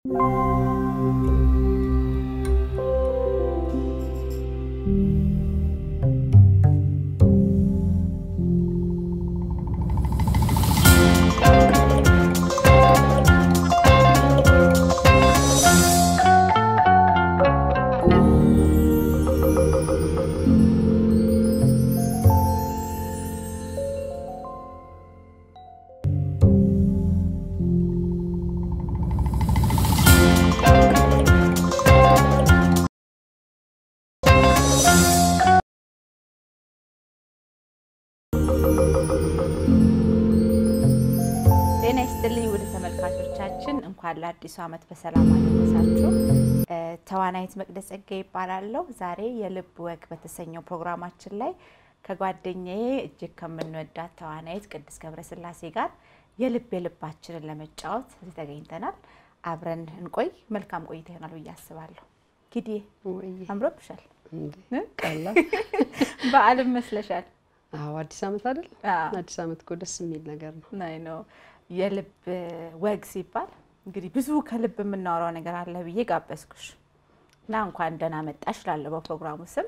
ጤና ይስጥልኝ ውድ ተመልካቾቻችን፣ እንኳን ለአዲሱ ዓመት በሰላም አደረሳችሁ። ተዋናይት መቅደስ ጸጋ ይባላለሁ። ዛሬ የልብ ወግ በተሰኘው ፕሮግራማችን ላይ ከጓደኛዬ እጅግ ከምንወዳት ተዋናይት ቅድስት ገብረስላሴ ጋር የልብ የልባችንን ለመጫወት እዚህ ተገኝተናል። አብረን እንቆይ። መልካም ቆይታ ይሆናል ብዬ አስባለሁ። ጊዜ አምሮብሻል፣ ቀላል በዓልም መስለሻል። አዎ አዲስ ዓመት አይደል? አዎ። አዲስ ዓመት እኮ ደስ የሚል ነገር ነው። ናይ ነው የልብ ወግ ሲባል እንግዲህ ብዙ ከልብ የምናወራው ነገር አለ ብዬ ጋበዝኩሽ እና እንኳን ደህና መጣሽ ላለው በፕሮግራሙ ስም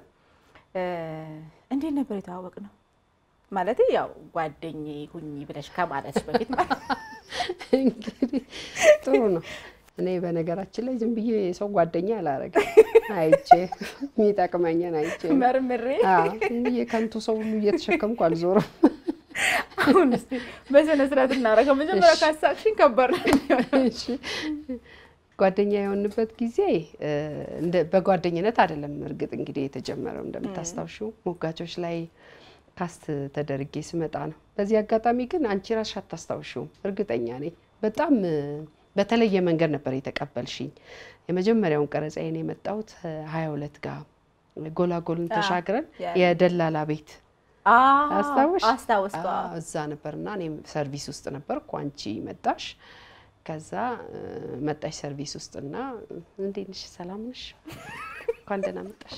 እንዴት ነበር የተዋወቅ ነው? ማለት ያው ጓደኛዬ ሁኚ ብለሽ ከማለትሽ በፊት ማለት ነው። እንግዲህ ጥሩ ነው። እኔ በነገራችን ላይ ዝም ብዬ የሰው ጓደኛ አላረግም። አይቼ የሚጠቅመኝን አይቼ ነው። መርምሬ አዎ፣ ዝም ብዬ ከንቱ ሰው ሁሉ እየተሸከምኩ አልዞርም። አሁን እስኪ በስነ ስርዓት እናደርገው። መጀመሪያ እሺ። ካሳቅሽኝ ከባድ ነው የሚሆነው። እሺ። ጓደኛ የሆንበት ጊዜ እ፣ እንደ በጓደኝነት አይደለም። እርግጥ እንግዲህ የተጀመረው እንደምታስታውሽው ሞጋቾች ላይ ካስት ተደርጌ ስመጣ ነው። በዚህ አጋጣሚ ግን አንቺ ራስሽ አታስታውሽውም፣ እርግጠኛ ነኝ። በጣም እ፣ በተለየ መንገድ ነበር የተቀበልሽኝ። የመጀመሪያውን ቀረጻዬን የመጣሁት ሀያ ሁለት ጋር ጎላጎልን አዎ፣ ተሻግረን ያ- የደላላ ቤት አዎ፣ አስታወሽ? አስታወስኩ። አዎ። አዎ፣ እዛ ነበርና እኔም ሰርቪስ ውስጥ ነበርኩ። አንቺ መጣሽ። ከዛ እ፣ መጣሽ ሰርቪስ ውስጥና እንዴት ነሽ? ሰላም ነሽ? እንኳን ደህና መጣሽ።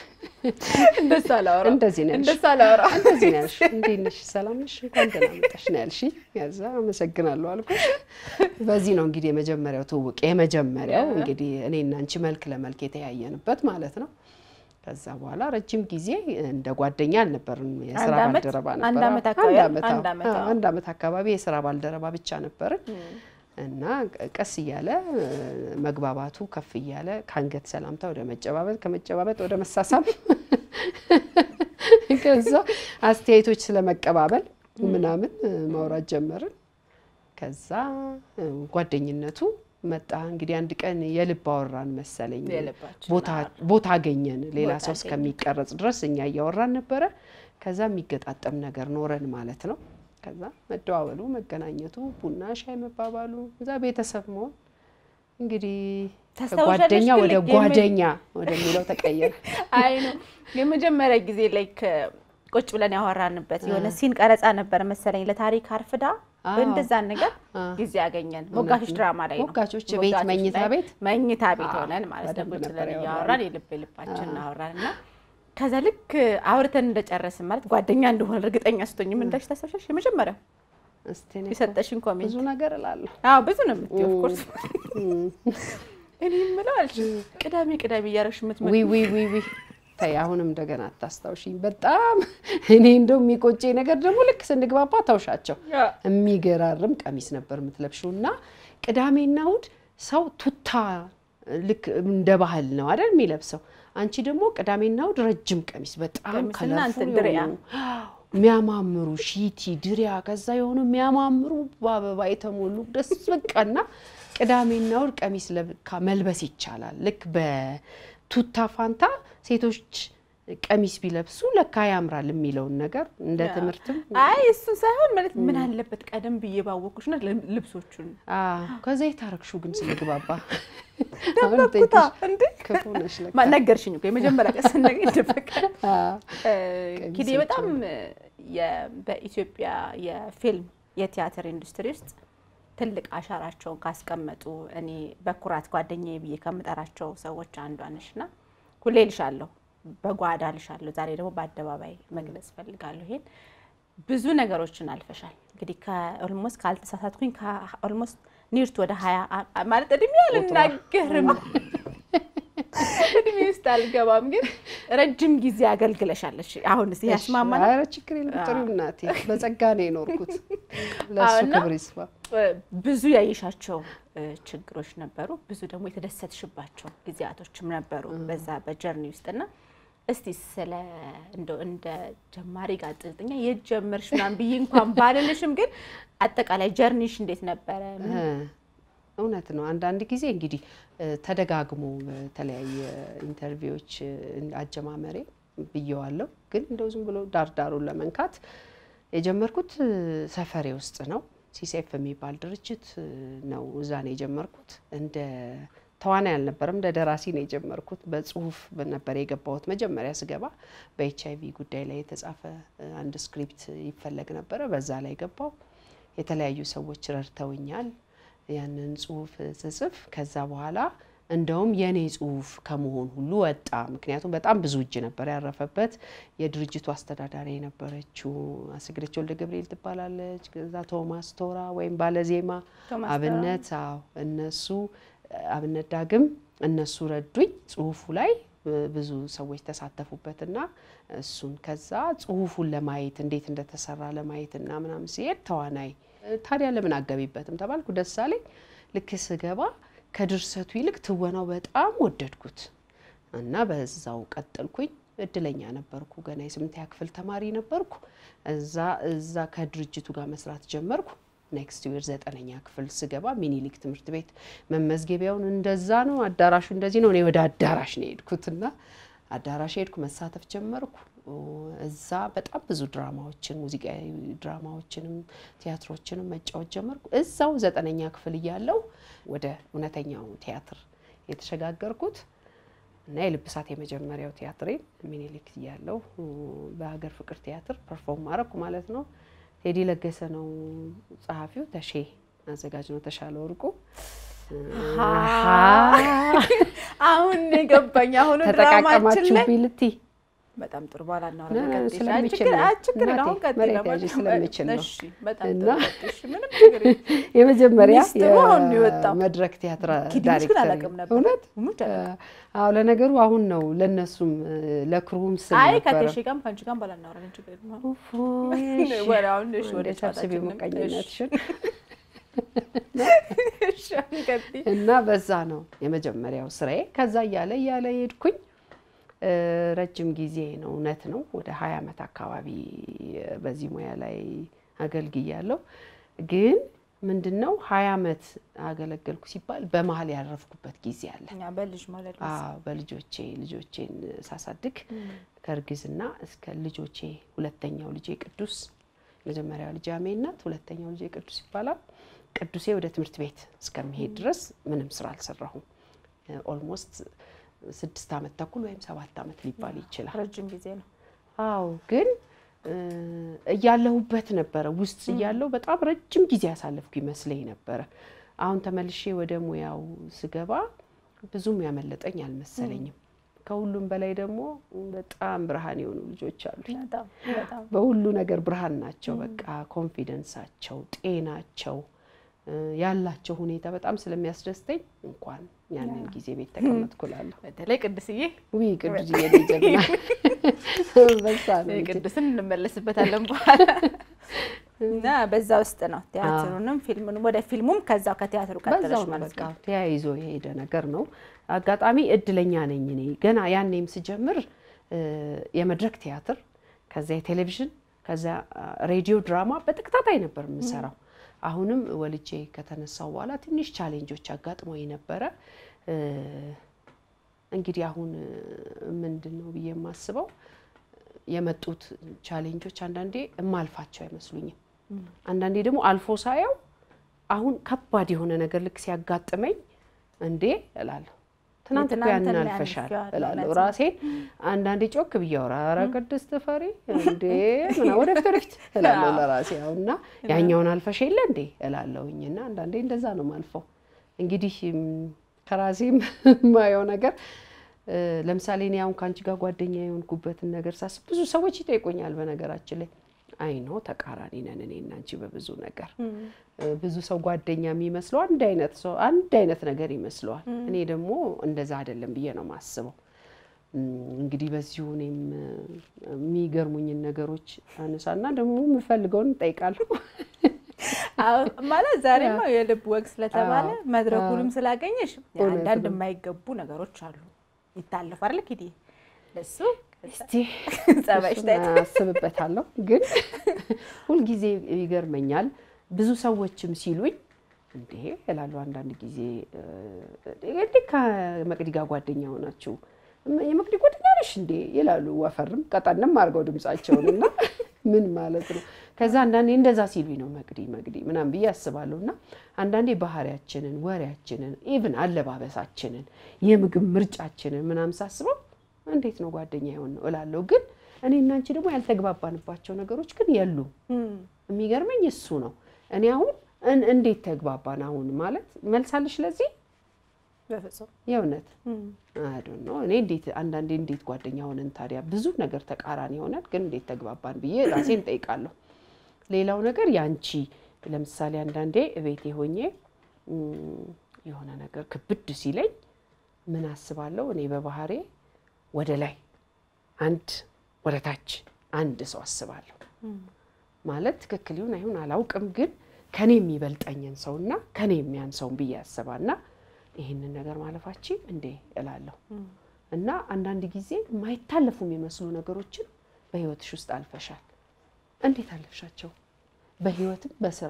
እንደሱ አላወራም። እንደዚህ ነው ያልሽው። እንደሱ አላወራም። እንደዚህ ነው ያልሽው። እንዴት ነሽ? ሰላም ነሽ? እንኳን ደህና መጣሽ ነው ያልሽኝ። ከዛ አመሰግናለሁ አልኩሽ። በዚህ ነው እንግዲህ የመጀመሪያው ትውውቅ የመጀመሪያው እንግዲህ እኔና አንቺ መልክ ለመልክ የተያየንበት ማለት ነው። ከዛ በኋላ ረጅም ጊዜ እንደ ጓደኛ አልነበርን፣ የስራ አንድ ዓመት? ባልደረባ አንድ ነበር። ዓመት አካባቢ? አንድ ዓመት አንድ ዓመት፣ አዎ፣ አዎ። አንድ ዓመት አካባቢ የስራ ባልደረባ ብቻ ነበርን እና ቀስ እያለ እ፣ መግባባቱ ከፍ እያለ ከአንገት ሰላምታ ወደ መጨባበጥ ከመጨባበጥ ወደ መሳሳም ከዛ አስተያየቶች ስለመቀባበል ምናምን እ፣ ማውራት ጀመርን። ከዛ እ፣ ጓደኝነቱ መጣ። እንግዲህ አንድ ቀን የልብ አወራን መሰለኝ የልባችን ቦታ ቦታ አገኘን። ሌላ ቦታ ሰው አገኘን። እስከሚቀረጽ ድረስ እኛ እያወራን ነበረ። ከዛ የሚገጣጠም ነገር ኖረን ማለት ነው። ከዛ መደዋወሉ፣ መገናኘቱ፣ ቡና ሻይ መባባሉ፣ እዛ ቤተሰብ መሆን እንግዲህ ታስታውሻለሽ ከጓደኛ ግን ወደ ልክ የምን- ጓደኛ ወደሚለው ተቀየረ። አይ ነው የመጀመሪያ ጊዜ ላይክ ቁጭ ብለን ያወራንበት የሆነ ሲን ቀረጻ ነበር መሰለኝ ለታሪክ አርፍዳ አዎ። እንደዛ ነገር አዎ። ጊዜ ያገኘን ሞጋቾች ድራማ ላይ ነው። ሞጋቾች ቤት ሞጋቾች መኝታ ላይ ቤት? መኝታ ቤት አዎ፣ ሆነን ማለት ነው በደንብ ቁጭ ነበር ብለን ያወራነው። እያወራን የልብ የልባችን እናወራን እና ከዛ ልክ አውርተን እንደጨረስን ማለት ጓደኛ እንደሆነ እርግጠኛ ስቶኝ ምን እንዳልሽ ታስታውሻለሽ? የመጀመሪያው እስቲ እኔ እኮ የሰጠሽን ኮሜንት ብዙ ነገር እላለሁ። አዎ ብዙ ነው የምትይው ኦፍኮርስ እኔ የምለው አልሽ ቅዳሜ ቅዳሜ እያደረግሽ የምትመ ዊ ዊ ዊ ዊ ተይ አሁንም እንደገና አታስታውሽኝ። በጣም እኔ እንደው የሚቆጨኝ ነገር ደግሞ ልክ ስንግባባ ታውሻቸው የሚገራርም ቀሚስ ነበር የምትለብሽው እና ቅዳሜና እሑድ ሰው ቱታ ልክ እንደ ባህል ነው አይደል የሚለብሰው። አንቺ ደግሞ ቅዳሜና እሑድ ረጅም ቀሚስ በጣም ቀሚስና ከለርፉል እንትን ድሪያ። የሆኑ የሚያማምሩ ሺቲ ድሪያ፣ ከዛ የሆኑ የሚያማምሩ በአበባ የተሞሉ ደስ በቃና ቅዳሜና እሑድ ቀሚስ ለብካ መልበስ ይቻላል። ልክ በቱታ ፋንታ ሴቶች ቀሚስ ቢለብሱ ለካ ያምራል የሚለውን ነገር እንደ ትምህርትም አይ እሱን ሳይሆን ማለት ምን አለበት ቀደም ብዬ ባወኩሽ ና ልብሶቹን አዎ፣ ከዛ የታረግሹ ግን ስንግባባ ደበኩታ እንዴ ክፉ ነሽ ለካ። ማ- ነገርሽኝ እኮ የመጀመሪያ ቀን ስነገኝ ደበቀ አዎ። ኪዴ በጣም የ- በኢትዮጵያ የፊልም የቲያትር ኢንዱስትሪ ውስጥ ትልቅ አሻራቸውን ካስቀመጡ እኔ በኩራት ጓደኛዬ ብዬ ከምጠራቸው ሰዎች አንዷ ነሽ እና ሁሌ ልሻለሁ፣ በጓዳ ልሻለሁ። ዛሬ ደግሞ በአደባባይ መግለጽ ፈልጋለሁ። ይሄን ብዙ ነገሮችን አልፈሻል። እንግዲህ ከኦልሞስት ካልተሳሳትኩኝ ከኦልሞስት ኒርት ወደ ሀያ ማለት እድሜ አልናገርም እድሜ ውስጥ አልገባም፣ ግን ረጅም ጊዜ አገልግለሻለች። አሁን ስ ያስማማል። ኧረ ችግር የለም ጥሩ እናቴ፣ በጸጋ ነው የኖርኩት። ለእሱ እና ክብር ይስፋ። ብዙ ያየሻቸው ችግሮች ነበሩ፣ ብዙ ደግሞ የተደሰትሽባቸው ጊዜያቶችም ነበሩ በዛ በጀርኒ ውስጥና እስቲ ስለ እንደው እንደ ጀማሪ ጋዜጠኛ የት ጀመርሽ ምናምን ብዬ እንኳን ባልልሽም፣ ግን አጠቃላይ ጀርኒሽ እንዴት ነበረ? እውነት ነው። አንዳንድ ጊዜ እንግዲህ ተደጋግሞ በተለያየ ኢንተርቪዎች አጀማመሬ ብየዋለሁ። ግን እንደው ዝም ብሎ ዳርዳሩን ለመንካት የጀመርኩት ሰፈሬ ውስጥ ነው። ሲሴፍ የሚባል ድርጅት ነው። እዛ ነው የጀመርኩት። እንደ ተዋናይ አልነበረም፣ እንደ ደራሲ ነው የጀመርኩት። በጽሁፍ ነበር የገባሁት። መጀመሪያ ስገባ በኤች አይቪ ጉዳይ ላይ የተጻፈ አንድ ስክሪፕት ይፈለግ ነበረ። በዛ ላይ ገባው። የተለያዩ ሰዎች ረድተውኛል ያንን ጽሁፍ ስጽፍ። ከዛ በኋላ እንደውም የኔ ጽሁፍ ከመሆን ሁሉ ወጣ። ምክንያቱም በጣም ብዙ እጅ ነበር ያረፈበት። የድርጅቱ አስተዳዳሪ የነበረችው አስግደች ወልደ ገብርኤል ትባላለች። ከዛ ቶማስ ቶራ ወይም ባለዜማ ቶማስ አብነት፣ አዎ እነሱ አብነት ዳግም እነሱ ረዱኝ። ጽሁፉ ላይ ብዙ ሰዎች ተሳተፉበትና እሱን ከዛ ጽሁፉን ለማየት እንዴት እንደተሰራ ለማየት እና ምናምን ሲሄድ ተዋናይ ታዲያ ለምን አገቢበትም ተባልኩ። ደስ አለኝ። ልክ ስገባ ከድርሰቱ ይልቅ ትወናው በጣም ወደድኩት እና በዛው ቀጠልኩኝ። እድለኛ ነበርኩ። ገና የስምንተኛ ክፍል ተማሪ ነበርኩ። እዛ እዛ ከድርጅቱ ጋር መስራት ጀመርኩ። ኔክስት ዊር ዘጠነኛ ክፍል ስገባ ሚኒሊክ ትምህርት ቤት መመዝገቢያውን እንደዛ ነው፣ አዳራሹ እንደዚህ ነው። እኔ ወደ አዳራሽ ነው የሄድኩትና አዳራሽ ሄድኩ፣ መሳተፍ ጀመርኩ። እዛ በጣም ብዙ ድራማዎችን ሙዚቃዊ ድራማዎችንም ቲያትሮችንም መጫወት ጀመርኩ። እዛው ዘጠነኛ ክፍል እያለሁ ወደ እውነተኛው ቲያትር የተሸጋገርኩት እና የልብሳት የመጀመሪያው ቲያትሬን ሚኒሊክ እያለሁ በሀገር ፍቅር ቲያትር ፐርፎርም ማረኩ ማለት ነው። ቴዲ ለገሰ ነው ጸሐፊው፣ ተሼ አዘጋጅ ነው ተሻለ ወርቁ። አሁን የገባኝ አሁኑ ድራማችን ተጠቃቀማችሁ ላይ ቢልቲ በጣም ጥሩ በኋላ ነ- እናወራለን። ስለሚችል ነው። ችግር እናቴ አሁን ቀጥይ። መሬት ለማንኛውም ያዥ ስለሚችል ነው። እሺ፣ በጣም እና ጥሩ ቀጥይ። እሺ፣ ምንም ችግር የለም። የመጀመሪያ ሚስጥሩ አሁን ነው የወጣው። የመድረክ ቲያትር ኪድኒሽ ግን ዳይሬክተር አላውቅም ነበር። እውነት ሙች አላውቅም። አዎ ለነገሩ አሁን ነው ለነሱም ለክሩም ስል አይ ነበረ ከቴሼ ጋርም ከአንቺ ጋርም ባላ እናወራለን። ችግር የለም። እፎይ፣ እሺ። ወደ አሁን እሺ፣ ወደ እንደ ሰብስቤ ጨዋታችን ሞቀኝነትሽን እሺ፣ አሁን ቀጥይ። እና በዛ ነው የመጀመሪያው ስራዬ። ከዛ እያለ እያለ ሄድኩኝ። እ፣ ረጅም ጊዜ ነው እውነት ነው። ወደ ሀያ ዓመት አካባቢ በዚህ ሙያ ላይ አገልግያለሁ። ግን ምንድን ነው ሀያ ዓመት አገለገልኩ ሲባል በመሀል ያረፍኩበት ጊዜ አለ። እኛ በልጅ ማለት ነው። አዎ በልጆቼ ልጆቼን ሳሳድግ ከእርግዝና እስከ ልጆቼ ሁለተኛው ልጄ ቅዱስ መጀመሪያው ልጄ አሜ ናት፣ ሁለተኛው ልጄ ቅዱስ ይባላል። ቅዱሴ ወደ ትምህርት ቤት እስከሚሄድ ድረስ ምንም ስራ አልሰራሁም። ኦልሞስት ስድስት ዓመት ተኩል ወይም ሰባት ዓመት ሊባል ይችላል። ረጅም ጊዜ ነው። አዎ ግን እ፣ እያለሁበት ነበረ ውስጥ እያለሁ በጣም ረጅም ጊዜ ያሳለፍኩ ይመስለኝ ነበረ። አሁን ተመልሼ ወደ ሙያው ስገባ ብዙም ያመለጠኝ አልመሰለኝም። ከሁሉም በላይ ደግሞ በጣም ብርሃን የሆኑ ልጆች አሉ። በጣም በጣም በሁሉ ነገር ብርሃን ናቸው። በቃ ኮንፊደንሳቸው፣ ጤናቸው እ፣ ያላቸው ሁኔታ በጣም ስለሚያስደስተኝ እንኳን ያንን ጊዜ ቤት ተቀመጥኩ እላለሁ። በተለይ ቅድስዬ ውይ ቅዱስ እየጀግና በዛ ነው እንጂ። ቅዱስን እንመለስበታለን በኋላ እና በዛ ውስጥ ነው ቲያትሩንም ፊልሙንም ወደ ፊልሙም ከዛው ከቲያትሩ ቀጥለሽ በዛው ነው ማለት በቃ ነው። ተያይዞ የሄደ ነገር ነው። አጋጣሚ እድለኛ ነኝ እኔ ገና ያኔም ስጀምር እ፣ የመድረክ ቲያትር ከዛ የቴሌቪዥን ከዛ ሬዲዮ ድራማ በተከታታይ ነበር የምሰራው። አሁንም ወልጄ ከተነሳው በኋላ ትንሽ ቻሌንጆች አጋጥሞኝ ነበረ። እ፣ እንግዲህ አሁን ምንድን ነው ብዬ የማስበው የመጡት ቻሌንጆች አንዳንዴ የማልፋቸው አይመስሉኝም። አንዳንዴ ደግሞ አልፎ ሳየው አሁን ከባድ የሆነ ነገር ልክ ሲያጋጥመኝ እንዴ እላለሁ። ትናንት እኮ ያንን የትናንትና አልፈሻል ያልፌዋለሁ እላለሁ እውነት ነው። ራሴን። አንዳንዴ ጮክ ብዬ አወራ ኧረ ቅድስት ፈሪ እንዴ ምናምን ወደፊት ወደፊት እላለሁ ለራሴ አሁን እና ያኛውን አልፈሽ የለ እንዴ እላለሁኝ እና አንዳንዴ እንደዛ ነው ማልፈው። እንግዲህ ም፣ ከራሴም የማየው ነገር እ፣ ለምሳሌ እኔ አሁን ከአንቺ ጋር ጓደኛ የሆንኩበትን ነገር ሳስብ ብዙ ሰዎች ይጠይቁኛል። በነገራችን ላይ አይኖ ተቃራኒ ነን እኔ እና አንቺ በብዙ ነገር። ብዙ ሰው ጓደኛ የሚመስለው አንድ አይነት ሰው አንድ አይነት ነገር ይመስለዋል። እኔ ደግሞ እንደዛ አይደለም ብዬ ነው የማስበው። እንግዲህ በዚሁ እኔም የሚገርሙኝን ነገሮች አነሳና ደግሞ የምፈልገውን እጠይቃለሁ። ማለት ዛሬማ የልብ ወግ ስለተባለ መድረኩንም ስላገኘሽ አንዳንድ የማይገቡ ነገሮች አሉ ይታለፉ አይደል ኪዲ እሱ እስቲ ጸባይሽ አስብበታለሁ። ግን ሁልጊዜ ይገርመኛል። ብዙ ሰዎችም ሲሉኝ እንዴ እላለሁ አንዳንድ ጊዜ እንዴ ከመቅዲ ጋር ጓደኛ ሆናችሁ የመቅዲ ጓደኛ ነሽ እንዴ ይላሉ። ወፈርም ቀጠንም አድርገው ድምጻቸውን እና ምን ማለት ነው? ከዛ አንዳንዴ እንደዛ ሲሉኝ ነው መቅዲ መቅዲ ምናምን ብዬ አስባለሁ። እና አንዳንዴ ባህሪያችንን፣ ወሬያችንን፣ ኢቭን አለባበሳችንን፣ የምግብ ምርጫችንን ምናምን ሳስበው እንዴት ነው ጓደኛ የሆን ነው እላለሁ። ግን እኔ እና አንቺ ደግሞ ያልተግባባንባቸው ነገሮች ግን የሉም። የሚገርመኝ እሱ ነው። እኔ አሁን እንዴት ተግባባን አሁን ማለት መልሳለሽ ለዚህ በፍጹም የእውነት አዶ ነው። እኔ እንዴት አንዳንዴ እንዴት ጓደኛ ሆነን ታዲያ ብዙ ነገር ተቃራኒ ሆነን ግን እንዴት ተግባባን ብዬ ራሴን ጠይቃለሁ። ሌላው ነገር ያንቺ ለምሳሌ አንዳንዴ እቤቴ ሆኜ የሆነ ነገር ክብድ ሲለኝ ምን አስባለሁ እኔ በባህሬ ወደ ላይ አንድ ወደ ታች አንድ ሰው አስባለሁ። ማለት ትክክል ይሁን አይሁን አላውቅም፣ ግን ከኔ የሚበልጠኝን ሰውና ከኔ የሚያንሰውን ብዬ ያስባና ይህንን ነገር ማለፋችን እንዴ እላለሁ። እና አንዳንድ ጊዜ የማይታለፉ የሚመስሉ ነገሮችን በህይወትሽ ውስጥ አልፈሻል። እንዴት አለፍሻቸው? በህይወትም በስራ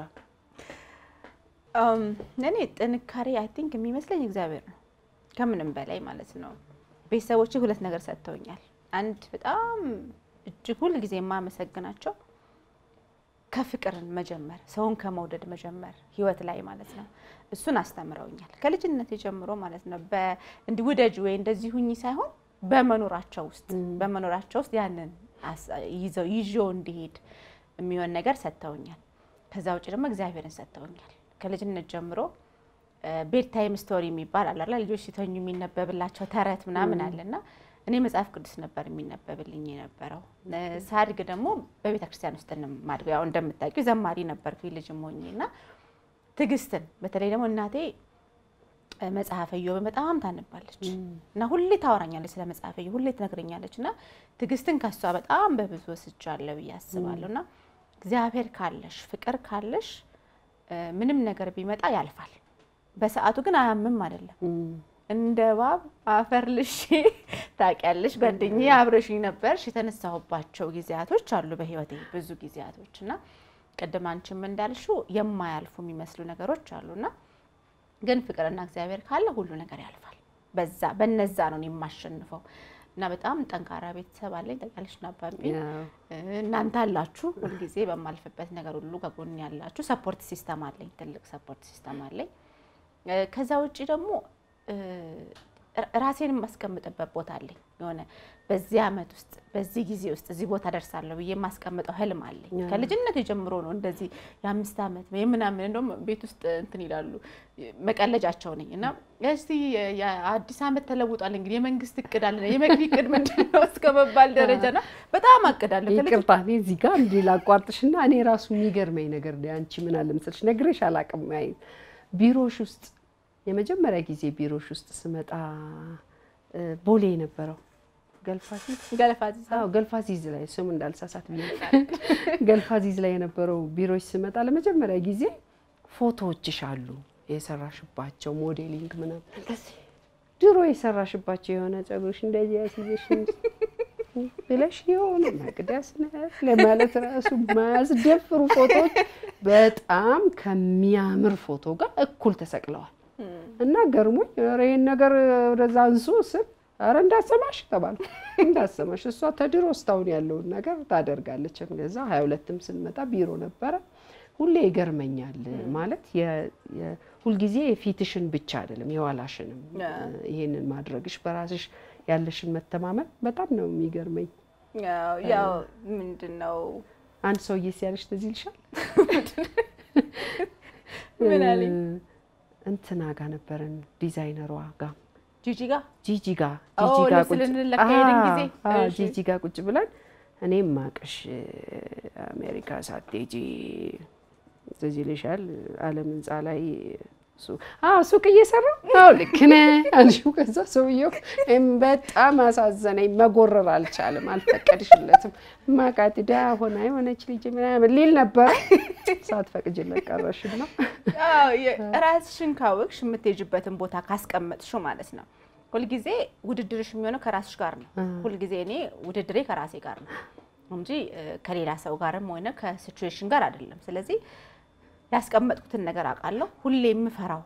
እኔ ጥንካሬ አይ ቲንክ የሚመስለኝ እግዚአብሔር ነው ከምንም በላይ ማለት ነው። ቤተሰቦቼ ሁለት ነገር ሰጥተውኛል። አንድ በጣም እጅግ ሁል ጊዜ የማመሰግናቸው ከፍቅርን መጀመር ሰውን ከመውደድ መጀመር ህይወት ላይ ማለት ነው። እሱን አስተምረውኛል ከልጅነት ጀምሮ ማለት ነው። እንዲህ ውደጅ ወይ እንደዚህ ሁኚ ሳይሆን በመኖራቸው ውስጥ በመኖራቸው ውስጥ ያንን ይዘው ይዤው እንዲሄድ የሚሆን ነገር ሰጥተውኛል። ከዛ ውጭ ደግሞ እግዚአብሔርን ሰጥተውኛል። ከልጅነት ጀምሮ ቤድ ታይም ስቶሪ የሚባል አለ ልጆች ሲተኙ የሚነበብላቸው ተረት ምናምን አለና እኔ መጽሐፍ ቅዱስ ነበር የሚነበብልኝ የነበረው። ሳድግ ደግሞ በቤተ ክርስቲያን ውስጥ ማድገው ያው እንደምታውቂው ዘማሪ ነበርኩ ልጅም ሆኜ እና ትዕግስትን በተለይ ደግሞ እናቴ መጽሐፈ ኢዮብን በጣም ታነባለች እና ሁሌ ታወራኛለች ስለ መጽሐፈ ኢዮብ ሁሌ ትነግረኛለች እና ትዕግስትን ከሷ በጣም በብዙ ወስጃለሁ ብዬ አስባለሁ። እና እግዚአብሔር ካለሽ ፍቅር ካለሽ ምንም ነገር ቢመጣ ያልፋል። በሰዓቱ ግን አያምም አይደለም እንደ እባብ አፈር ልሼ ታውቂያለሽ። ጓደኛዬ አብረሽኝ ነበርሽ። የተነሳሁባቸው ጊዜያቶች አሉ በህይወቴ ብዙ ጊዜያቶች እና ቅድም አንቺም እንዳልሽው የማያልፉ የሚመስሉ ነገሮች አሉና ግን ፍቅርና እግዚአብሔር ካለ ሁሉ ነገር ያልፋል። በዛ በነዛ ነው የማሸንፈው እና በጣም ጠንካራ ቤተሰብ አለኝ። ታውቂያለሽ ናባቢ እናንተ አላችሁ። ሁልጊዜ በማልፍበት ነገር ሁሉ ከጎን ያላችሁ ሰፖርት ሲስተም አለኝ። ትልቅ ሰፖርት ሲስተም አለኝ። ከዛ ውጭ ደግሞ ራሴን የማስቀምጥበት ቦታ አለኝ። የሆነ በዚህ አመት ውስጥ በዚህ ጊዜ ውስጥ እዚህ ቦታ ደርሳለሁ ብዬ የማስቀምጠው ህልም አለኝ። ከልጅነት ጀምሮ ነው እንደዚህ የአምስት ዓመት የምናምን እንደውም ቤት ውስጥ እንትን ይላሉ መቀለጃቸው ነኝ እና እስቲ የአዲስ ዓመት ተለውጧል እንግዲህ የመንግስት እቅድ አለ የመቅዲ እቅድ ምንድን ነው እስከ መባል ደረጃ ና በጣም አቅዳለሁ። ይቅርታ እኔ እዚህ ጋር እንዲህ ላቋርጥሽና እኔ ራሱ የሚገርመኝ ነገር አንቺ ምን አለ መሰልሽ ነግሬሽ አላውቅም ቢሮሽ ውስጥ የመጀመሪያ ጊዜ ቢሮሽ ውስጥ ስመጣ ቦሌ የነበረው ገልፋዚዝ ገልፋዚዝ ላይ ስሙ እንዳልሳሳት ብዬ ገልፋዚዝ ላይ የነበረው ቢሮሽ ስመጣ ለመጀመሪያ ጊዜ ፎቶዎችሽ አሉ የሰራሽባቸው ሞዴሊንግ ምናምን ድሮ የሰራሽባቸው የሆነ ጸጉርሽ እንደዚህ ያስይዘሽ ብለሽ የሆነ መቅደስ ነህ ለማለት ራሱ ማያስደፍሩ ፎቶዎች በጣም ከሚያምር ፎቶ ጋር እኩል ተሰቅለዋል። እና ገርሞኝ ኧረ ይሄን ነገር ወደዛ አንሱ ስል ኧረ እንዳሰማሽ ተባልኩ። እንዳሰማሽ እሷ ተድሮ እስካሁን ያለውን ነገር ታደርጋለች። ከዛ ሀያ ሁለትም ስንመጣ ቢሮ ነበረ። ሁሌ ይገርመኛል ማለት ሁልጊዜ የፊትሽን ብቻ አይደለም የኋላሽንም ይሄንን ማድረግሽ በራስሽ ያለሽን መተማመን በጣም ነው የሚገርመኝ። ያው ምንድን ነው አንድ ሰውዬ ሲያለሽ ትዝ ይልሻል? ምን አለኝ? እንትና ጋ ነበረን ዲዛይነሯ ጋ ጂጂ ጋ ጂጂ ጋ ኦ፣ ጂጂ ጋ ልብስ ልንለካ ሄድን ጊዜ? አዎ፣ እሺ። ጂጂ ጋ ቁጭ ብለን እኔም ማቅሽ አሜሪካ ሳትሄጂ ትዝ ይልሻል ዓለም ህንፃ ላይ ሱቅ እየሰራ አዎ ልክ ነህ አልሽው። ከዛ ሰውየው በጣም አሳዘነኝ። መጎረር አልቻለም፣ አልፈቀድሽለትም። ማቃት ዳ ሆና የሆነች ልጅ ምናምን ሊል ነበረ። ሳትፈቅጂለት ቀረሽና ራስሽን ካወቅሽ የምትሄጅበትን ቦታ ካስቀመጥሽው ማለት ነው። ሁልጊዜ ውድድርሽ የሚሆነው ከራስሽ ጋር ነው። ሁልጊዜ እኔ ውድድሬ ከራሴ ጋር ነው እንጂ ከሌላ ሰው ጋርም ሆነ ከሲቹዌሽን ጋር አይደለም። ስለዚህ ያስቀመጥኩትን ነገር አውቃለሁ። ሁሌ የምፈራው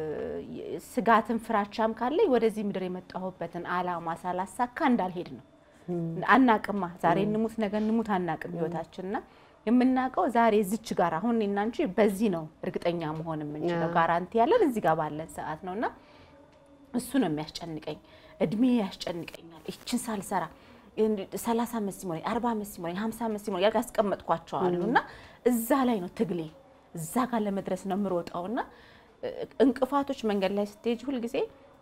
ስጋትን ፍራቻም ካለኝ ወደዚህ ምድር የመጣሁበትን አላማ ሳላሳካ እንዳልሄድ ነው። አናቅማ ዛሬ እንሙት ነገ እንሙት አናቅም ህይወታችንና የምናውቀው ዛሬ እዚች ጋር አሁን እኔና አንቺ በዚህ ነው እርግጠኛ መሆን የምንችለው። ጋራንቲ ያለን እዚህ ጋር ባለን ሰዓት ነው እና እሱ ነው የሚያስጨንቀኝ። እድሜ ያስጨንቀኛል። ይችን ሳልሰራ ሰላሳ ዓመት ሲሞላኝ አርባ ዓመት ሲሞላኝ ሀምሳ ዓመት ሲሞላኝ ያስቀመጥኳቸዋሉ እና እዛ ላይ ነው ትግሌ እዛ ጋር ለመድረስ ነው የምሮጠው እና እንቅፋቶች መንገድ ላይ ስትሄጅ ሁልጊዜ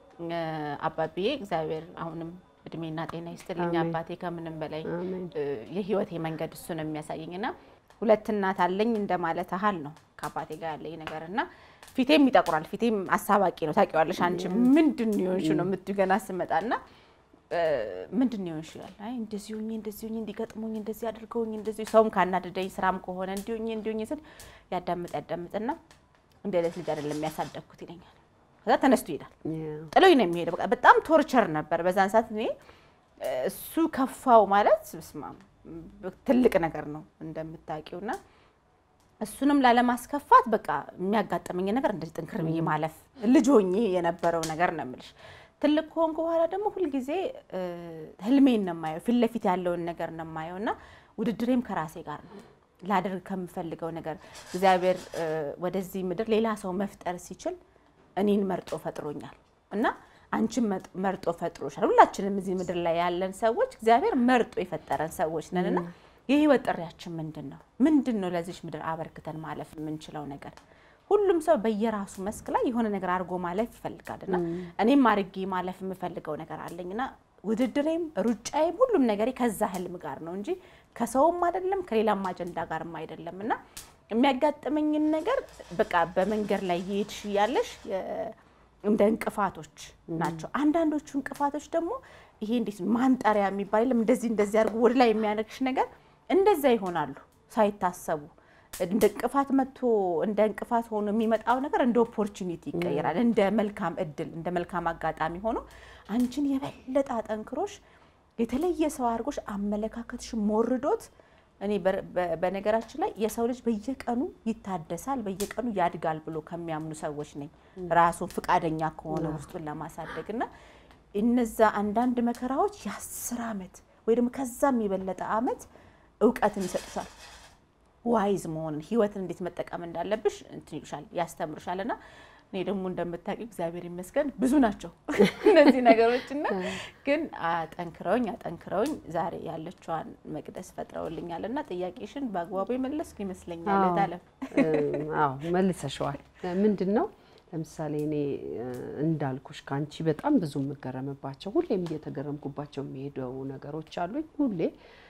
አባብዬ እግዚአብሔር አሁንም እድሜና ጤና ይስጥልኝ አባቴ ከምንም በላይ የህይወቴ መንገድ እሱ ነው የሚያሳየኝ እና ሁለት እናት አለኝ እንደማለት ያህል ነው ከአባቴ ጋር ያለኝ ነገር እና ፊቴም ይጠቁራል። ፊቴም አሳባቂ ነው ታውቂዋለሽ አንቺ ምንድን ነው የሆንሽው ነው የምትይው ገና ስመጣ እና ምንድን ነው የሆንሽው ይላል። አይ እንደዚህ ሆኜ እንደዚህ ሆኜ እንዲገጥሙኝ እንደዚህ አድርገውኝ እንደዚህ ሰውም ካናደደኝ ስራም ከሆነ እንዲሆኝ እንዲሆኝ ስል ያዳምጥ ያዳምጥና እንደ ዕለት ልጅ አይደለም የሚያሳደግኩት ይለኛል። ከዛ ተነስቶ ይሄዳል። ጥሎኝ ነው የሚሄደው። በቃ በጣም ቶርቸር ነበር በዛን ሰዓት። እኔ እሱ ከፋው ማለት ስማ ትልቅ ነገር ነው እንደምታውቂውና እሱንም ላለማስከፋት በቃ የሚያጋጥመኝ ነገር እንደዚህ ጥንክር ብዬ ማለፍ ልጅ ሆኜ የነበረው ነገር ነው የምልሽ። ትልቅ ከሆንኩ በኋላ ደግሞ ሁልጊዜ ህልሜን ነው የማየው፣ ፊት ለፊት ያለውን ነገር ነው የማየው እና ውድድሬም ከራሴ ጋር ነው ላደርግ ከምፈልገው ነገር እግዚአብሔር ወደዚህ ምድር ሌላ ሰው መፍጠር ሲችል እኔን መርጦ ፈጥሮኛል እና አንቺን መርጦ ፈጥሮሻል። ሁላችንም እዚህ ምድር ላይ ያለን ሰዎች እግዚአብሔር መርጦ የፈጠረን ሰዎች ነን እና የህይወት ጥሪያችን ምንድን ነው? ምንድን ነው ለዚች ምድር አበርክተን ማለፍ የምንችለው ነገር? ሁሉም ሰው በየራሱ መስክ ላይ የሆነ ነገር አድርጎ ማለፍ ይፈልጋል እና እኔም አድርጌ ማለፍ የምፈልገው ነገር አለኝና ውድድሬም ሩጫዬም ሁሉም ነገሬ ከዛ ህልም ጋር ነው እንጂ ከሰውም አይደለም ከሌላም አጀንዳ ጋርም አይደለም እና የሚያጋጥመኝን ነገር በቃ በመንገድ ላይ እየሄድሽ እያለሽ እንደ እንቅፋቶች ናቸው። አንዳንዶቹ እንቅፋቶች ደግሞ ይሄ እንዴት ነው ማንጠሪያ የሚባል የለም እንደዚህ እንደዚህ አድርጎ ወደ ላይ የሚያነግሽ ነገር እንደዛ ይሆናሉ ሳይታሰቡ እንደ እንቅፋት መጥቶ እንደ እንቅፋት ሆኖ የሚመጣው ነገር እንደ ኦፖርቹኒቲ ይቀየራል። እንደ መልካም እድል እንደ መልካም አጋጣሚ ሆኖ አንቺን የበለጠ አጠንክሮሽ የተለየ ሰው አድርጎሽ አመለካከትሽ ሞርዶት እኔ በነገራችን ላይ የሰው ልጅ በየቀኑ ይታደሳል፣ በየቀኑ ያድጋል ብሎ ከሚያምኑ ሰዎች ነኝ። ራሱን ፍቃደኛ ከሆነ ውስጡን ለማሳደግ እና እነዛ አንዳንድ መከራዎች የአስር ዓመት ወይ ደግሞ ከዛም የበለጠ ዓመት እውቀትን ይሰጡሻል። ዋይዝ መሆንን ህይወትን እንዴት መጠቀም እንዳለብሽ እንትን ይሉሻል፣ ያስተምሩሻል። እና እኔ ደግሞ እንደምታውቂው እግዚአብሔር ይመስገን ብዙ ናቸው እነዚህ ነገሮች እና ግን አጠንክረውኝ አጠንክረውኝ ዛሬ ያለችዋን መቅደስ ፈጥረውልኛል። እና ጥያቄሽን በአግባቡ የመለስኩ ይመስለኛል። ታለም አዎ መልሰሸዋል። ምንድን ነው ለምሳሌ እኔ እንዳልኩሽ ከአንቺ በጣም ብዙ የምገረምባቸው ሁሌም እየተገረምኩባቸው የሚሄደው ነገሮች አሉኝ። ሁሌ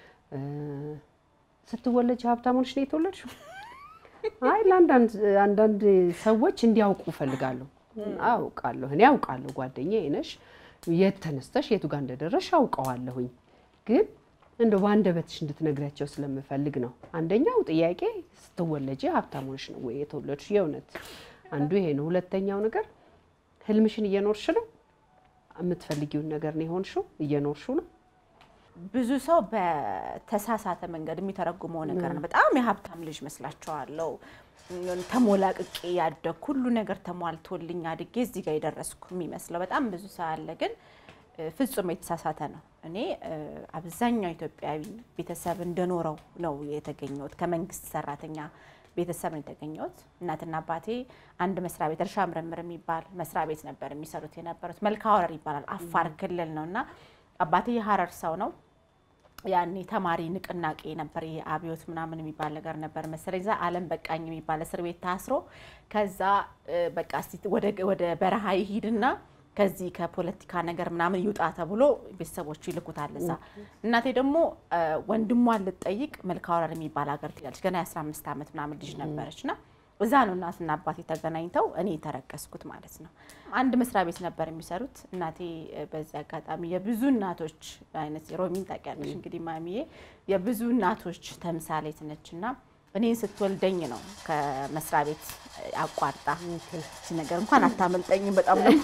ስትወለጅ ሀብታም ሆነሽ ነው የተወለድሽው? አይ ለአንዳንድ ሰዎች እንዲያውቁ እፈልጋለሁ። አውቃለሁ፣ እኔ አውቃለሁ። ጓደኛዬ ነሽ፣ የት ተነስተሽ የቱ ጋር እንደደረሽ አውቀዋለሁኝ። ግን እንደው በአንደበትሽ እንድትነግሪያቸው ስለምፈልግ ነው። አንደኛው ጥያቄ ስትወለጂ ሀብታም ሆነሽ ነው ወይ የተወለድሽ? የእውነት አንዱ ይሄ ነው። ሁለተኛው ነገር ህልምሽን እየኖርሽ ነው? የምትፈልጊውን ነገር ነው የሆንሽው? እየኖርሽው ነው? ብዙ ሰው በተሳሳተ መንገድ የሚተረጉመው ነገር ነው። በጣም የሀብታም ልጅ መስላቸዋለሁ። ተሞላቅቄ ያደግኩ ሁሉ ነገር ተሟልቶልኝ አድጌ እዚህ ጋር የደረስኩ የሚመስለው በጣም ብዙ ሰው አለ። ግን ፍጹም የተሳሳተ ነው። እኔ አብዛኛው ኢትዮጵያዊ ቤተሰብ እንደኖረው ነው የተገኘሁት። ከመንግስት ሰራተኛ ቤተሰብ ነው የተገኘሁት። እናትና አባቴ አንድ መስሪያ ቤት እርሻ ምርምር የሚባል መስሪያ ቤት ነበር የሚሰሩት የነበሩት። መልካ ወረር ይባላል አፋር ክልል ነው እና አባቴ የሀረር ሰው ነው። ያኔ ተማሪ ንቅናቄ ነበር። ይሄ አብዮት ምናምን የሚባል ነገር ነበር መሰለኝ። እዛ አለም በቃኝ የሚባል እስር ቤት ታስሮ ከዛ በቃ እስቲ ወደ በረሃ ይሂድና ከዚህ ከፖለቲካ ነገር ምናምን ይውጣ ተብሎ ቤተሰቦቹ ይልኩታል እዛ። እናቴ ደግሞ ወንድሟን ልትጠይቅ መልካወረር የሚባል ሀገር ትሄዳለች። ገና የ15 ዓመት ምናምን ልጅ ነበረች እና እዛ ነው እናትና አባቴ ተገናኝተው እኔ የተረቀስኩት ማለት ነው። አንድ መስሪያ ቤት ነበር የሚሰሩት። እናቴ በዚህ አጋጣሚ የብዙ እናቶች አይነት ሮሚን ታውቂያለሽ እንግዲህ ማሚዬ የብዙ እናቶች ተምሳሌት ነች እና እኔን ስትወልደኝ ነው ከመስሪያ ቤት አቋርጣ እቺ ነገር እንኳን አታመልጠኝም። በጣም ነው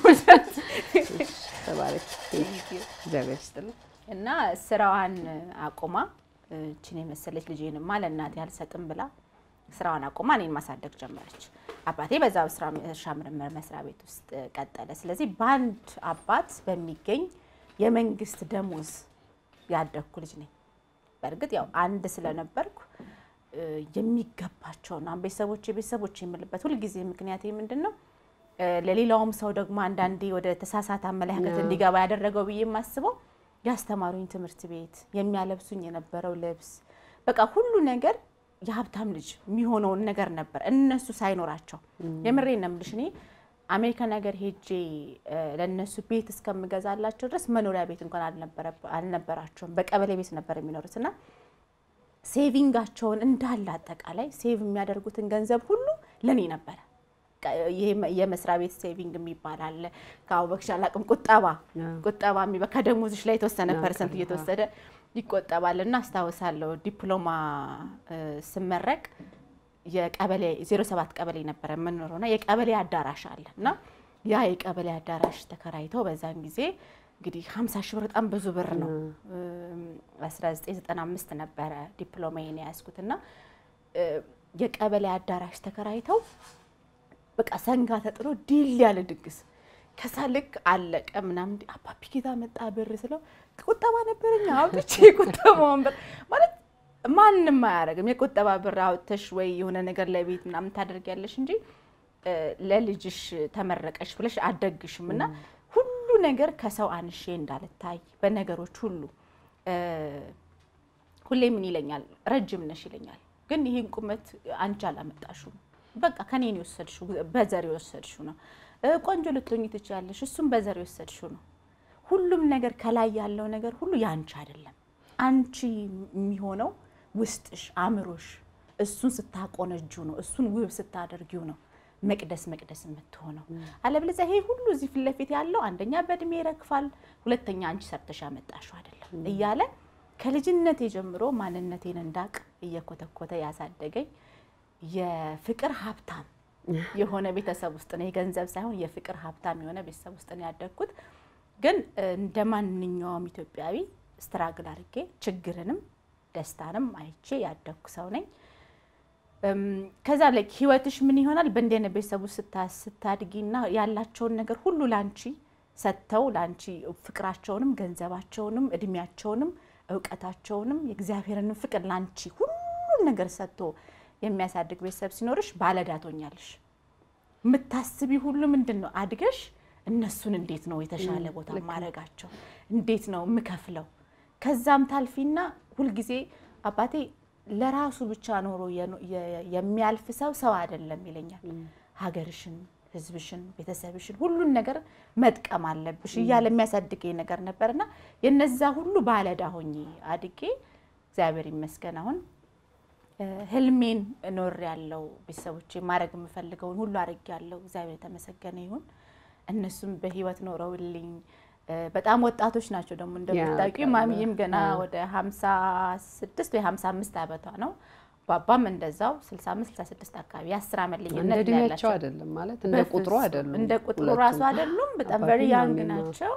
ተባረክ እግዚአብሔር ይስጥልኝ። እና ስራዋን አቁማ እችን የመሰለች ልጄንማ ለእናቴ አልሰጥም ብላ ስራዋን አቁማ እኔን ማሳደግ ጀመረች። አባቴ በዛ እርሻ ምርምር መስሪያ ቤት ውስጥ ቀጠለ። ስለዚህ በአንድ አባት በሚገኝ የመንግስት ደሞዝ ያደግኩ ልጅ ነኝ። በእርግጥ ያው አንድ ስለነበርኩ የሚገባቸውን አሁን ቤተሰቦች ቤተሰቦች የምልበት ሁልጊዜ ምክንያት ምንድን ነው ለሌላውም ሰው ደግሞ አንዳንዴ ወደ ተሳሳተ አመለካከት እንዲገባ ያደረገው ብዬ የማስበው ያስተማሩኝ ትምህርት ቤት የሚያለብሱኝ የነበረው ልብስ በቃ ሁሉ ነገር የሀብታም ልጅ የሚሆነውን ነገር ነበር እነሱ ሳይኖራቸው። የምሬን ነው የምልሽ እኔ አሜሪካን ሀገር ሄጄ ለእነሱ ቤት እስከምገዛላቸው ድረስ መኖሪያ ቤት እንኳን አልነበራቸውም። በቀበሌ ቤት ነበር የሚኖሩት እና ሴቪንጋቸውን እንዳለ አጠቃላይ ሴቭ የሚያደርጉትን ገንዘብ ሁሉ ለኔ ነበረ። ይሄ የመስሪያ ቤት ሴቪንግ የሚባል አለ። ከአቡበክሽ አላቅም ቁጠባ ቁጠባ የሚባ ከደሞዝሽ ላይ የተወሰነ ፐርሰንት እየተወሰደ ይቆጠባል እና አስታውሳለሁ ዲፕሎማ ስመረቅ የቀበሌ ዜሮ ሰባት ቀበሌ ነበረ የምንኖረው እና የቀበሌ አዳራሽ አለ እና ያ የቀበሌ አዳራሽ ተከራይተው በዛን ጊዜ እንግዲህ 50 ሺህ ብር በጣም ብዙ ብር ነው። 1995 ነበረ ዲፕሎማዬን የያዝኩት እና የቀበሌ አዳራሽ ተከራይተው በቃ ሰንጋ ተጥሎ ድል ያለ ድግስ ከዛ ልክ አለቀ ምናምን አባቢ ጌታ መጣ ብር ስለው ቁጠባ ነበረኛ አውጥቼ ቁጠባውን ብር ማለት ማንም አያደርግም። የቁጠባ ብር አውጥተሽ ወይ የሆነ ነገር ለቤት ምናምን ታደርጊያለሽ እንጂ ለልጅሽ ተመረቀሽ ብለሽ አደግሽም እና ሁሉ ነገር ከሰው አንሼ እንዳልታይ በነገሮች ሁሉ ሁሌ ምን ይለኛል፣ ረጅም ነሽ ይለኛል። ግን ይህን ቁመት አንቺ አላመጣሽም፣ በቃ ከኔን የወሰድሽው በዘር የወሰድሽው ነው። ቆንጆ ልትሆኚ ትችያለሽ፣ እሱም በዘር የወሰድሽው ነው። ሁሉም ነገር ከላይ ያለው ነገር ሁሉ ያንቺ አይደለም። አንቺ የሚሆነው ውስጥሽ፣ አእምሮሽ እሱን ስታቆነጁ ነው፣ እሱን ውብ ስታደርጊው ነው መቅደስ መቅደስ የምትሆነው። አለበለዚያ ይሄ ሁሉ እዚህ ፊት ለፊት ያለው አንደኛ በእድሜ ይረግፋል፣ ሁለተኛ አንቺ ሰርተሽ ያመጣሽው አይደለም እያለ ከልጅነቴ ጀምሮ ማንነቴን እንዳቅ እየኮተኮተ ያሳደገኝ የፍቅር ሀብታም የሆነ ቤተሰብ ውስጥ ነው። የገንዘብ ሳይሆን የፍቅር ሀብታም የሆነ ቤተሰብ ውስጥ ነው ያደግኩት። ግን እንደ ማንኛውም ኢትዮጵያዊ ስትራግል አድርጌ ችግርንም ደስታንም አይቼ ያደግኩ ሰው ነኝ። ከዛ ላይ ህይወትሽ ምን ይሆናል? በእንዲህ አይነት ቤተሰብ ውስጥ ስታድጊና ያላቸውን ነገር ሁሉ ላንቺ ሰጥተው ላንቺ ፍቅራቸውንም ገንዘባቸውንም እድሜያቸውንም እውቀታቸውንም የእግዚአብሔርንም ፍቅር ላንቺ ሁሉን ነገር ሰጥቶ የሚያሳድግ ቤተሰብ ሲኖርሽ ባለዕዳ ትሆኛለሽ። የምታስቢ ሁሉ ምንድን ነው አድገሽ እነሱን እንዴት ነው የተሻለ ቦታ ማድረጋቸው፣ እንዴት ነው የምከፍለው። ከዛም ታልፊና ሁልጊዜ አባቴ ለራሱ ብቻ ኖሮ የሚያልፍ ሰው ሰው አይደለም ይለኛል። ሀገርሽን፣ ህዝብሽን፣ ቤተሰብሽን ሁሉን ነገር መጥቀም አለብሽ እያለ የሚያሳድገኝ ነገር ነበርና የነዛ ሁሉ ባለዕዳ ሆኜ አድጌ እግዚአብሔር ይመስገን አሁን ህልሜን ኖር ያለው ቤተሰቦቼ ማድረግ የምፈልገውን ሁሉ አድርግ ያለው እግዚአብሔር የተመሰገነ ይሁን። እነሱም በህይወት ኖረውልኝ በጣም ወጣቶች ናቸው። ደግሞ እንደምታውቂው ማሚዬም ገና ወደ 56 ወይ 55 ዓመቷ ነው። ባባም እንደዛው 65 66 አካባቢ የአስር ዓመት ልዩነት እድሜያቸው አይደለም ማለት እንደ ቁጥሩ አይደሉም፣ እንደ ቁጥሩ ራሱ አይደሉም። በጣም ቨሪ ያንግ ናቸው።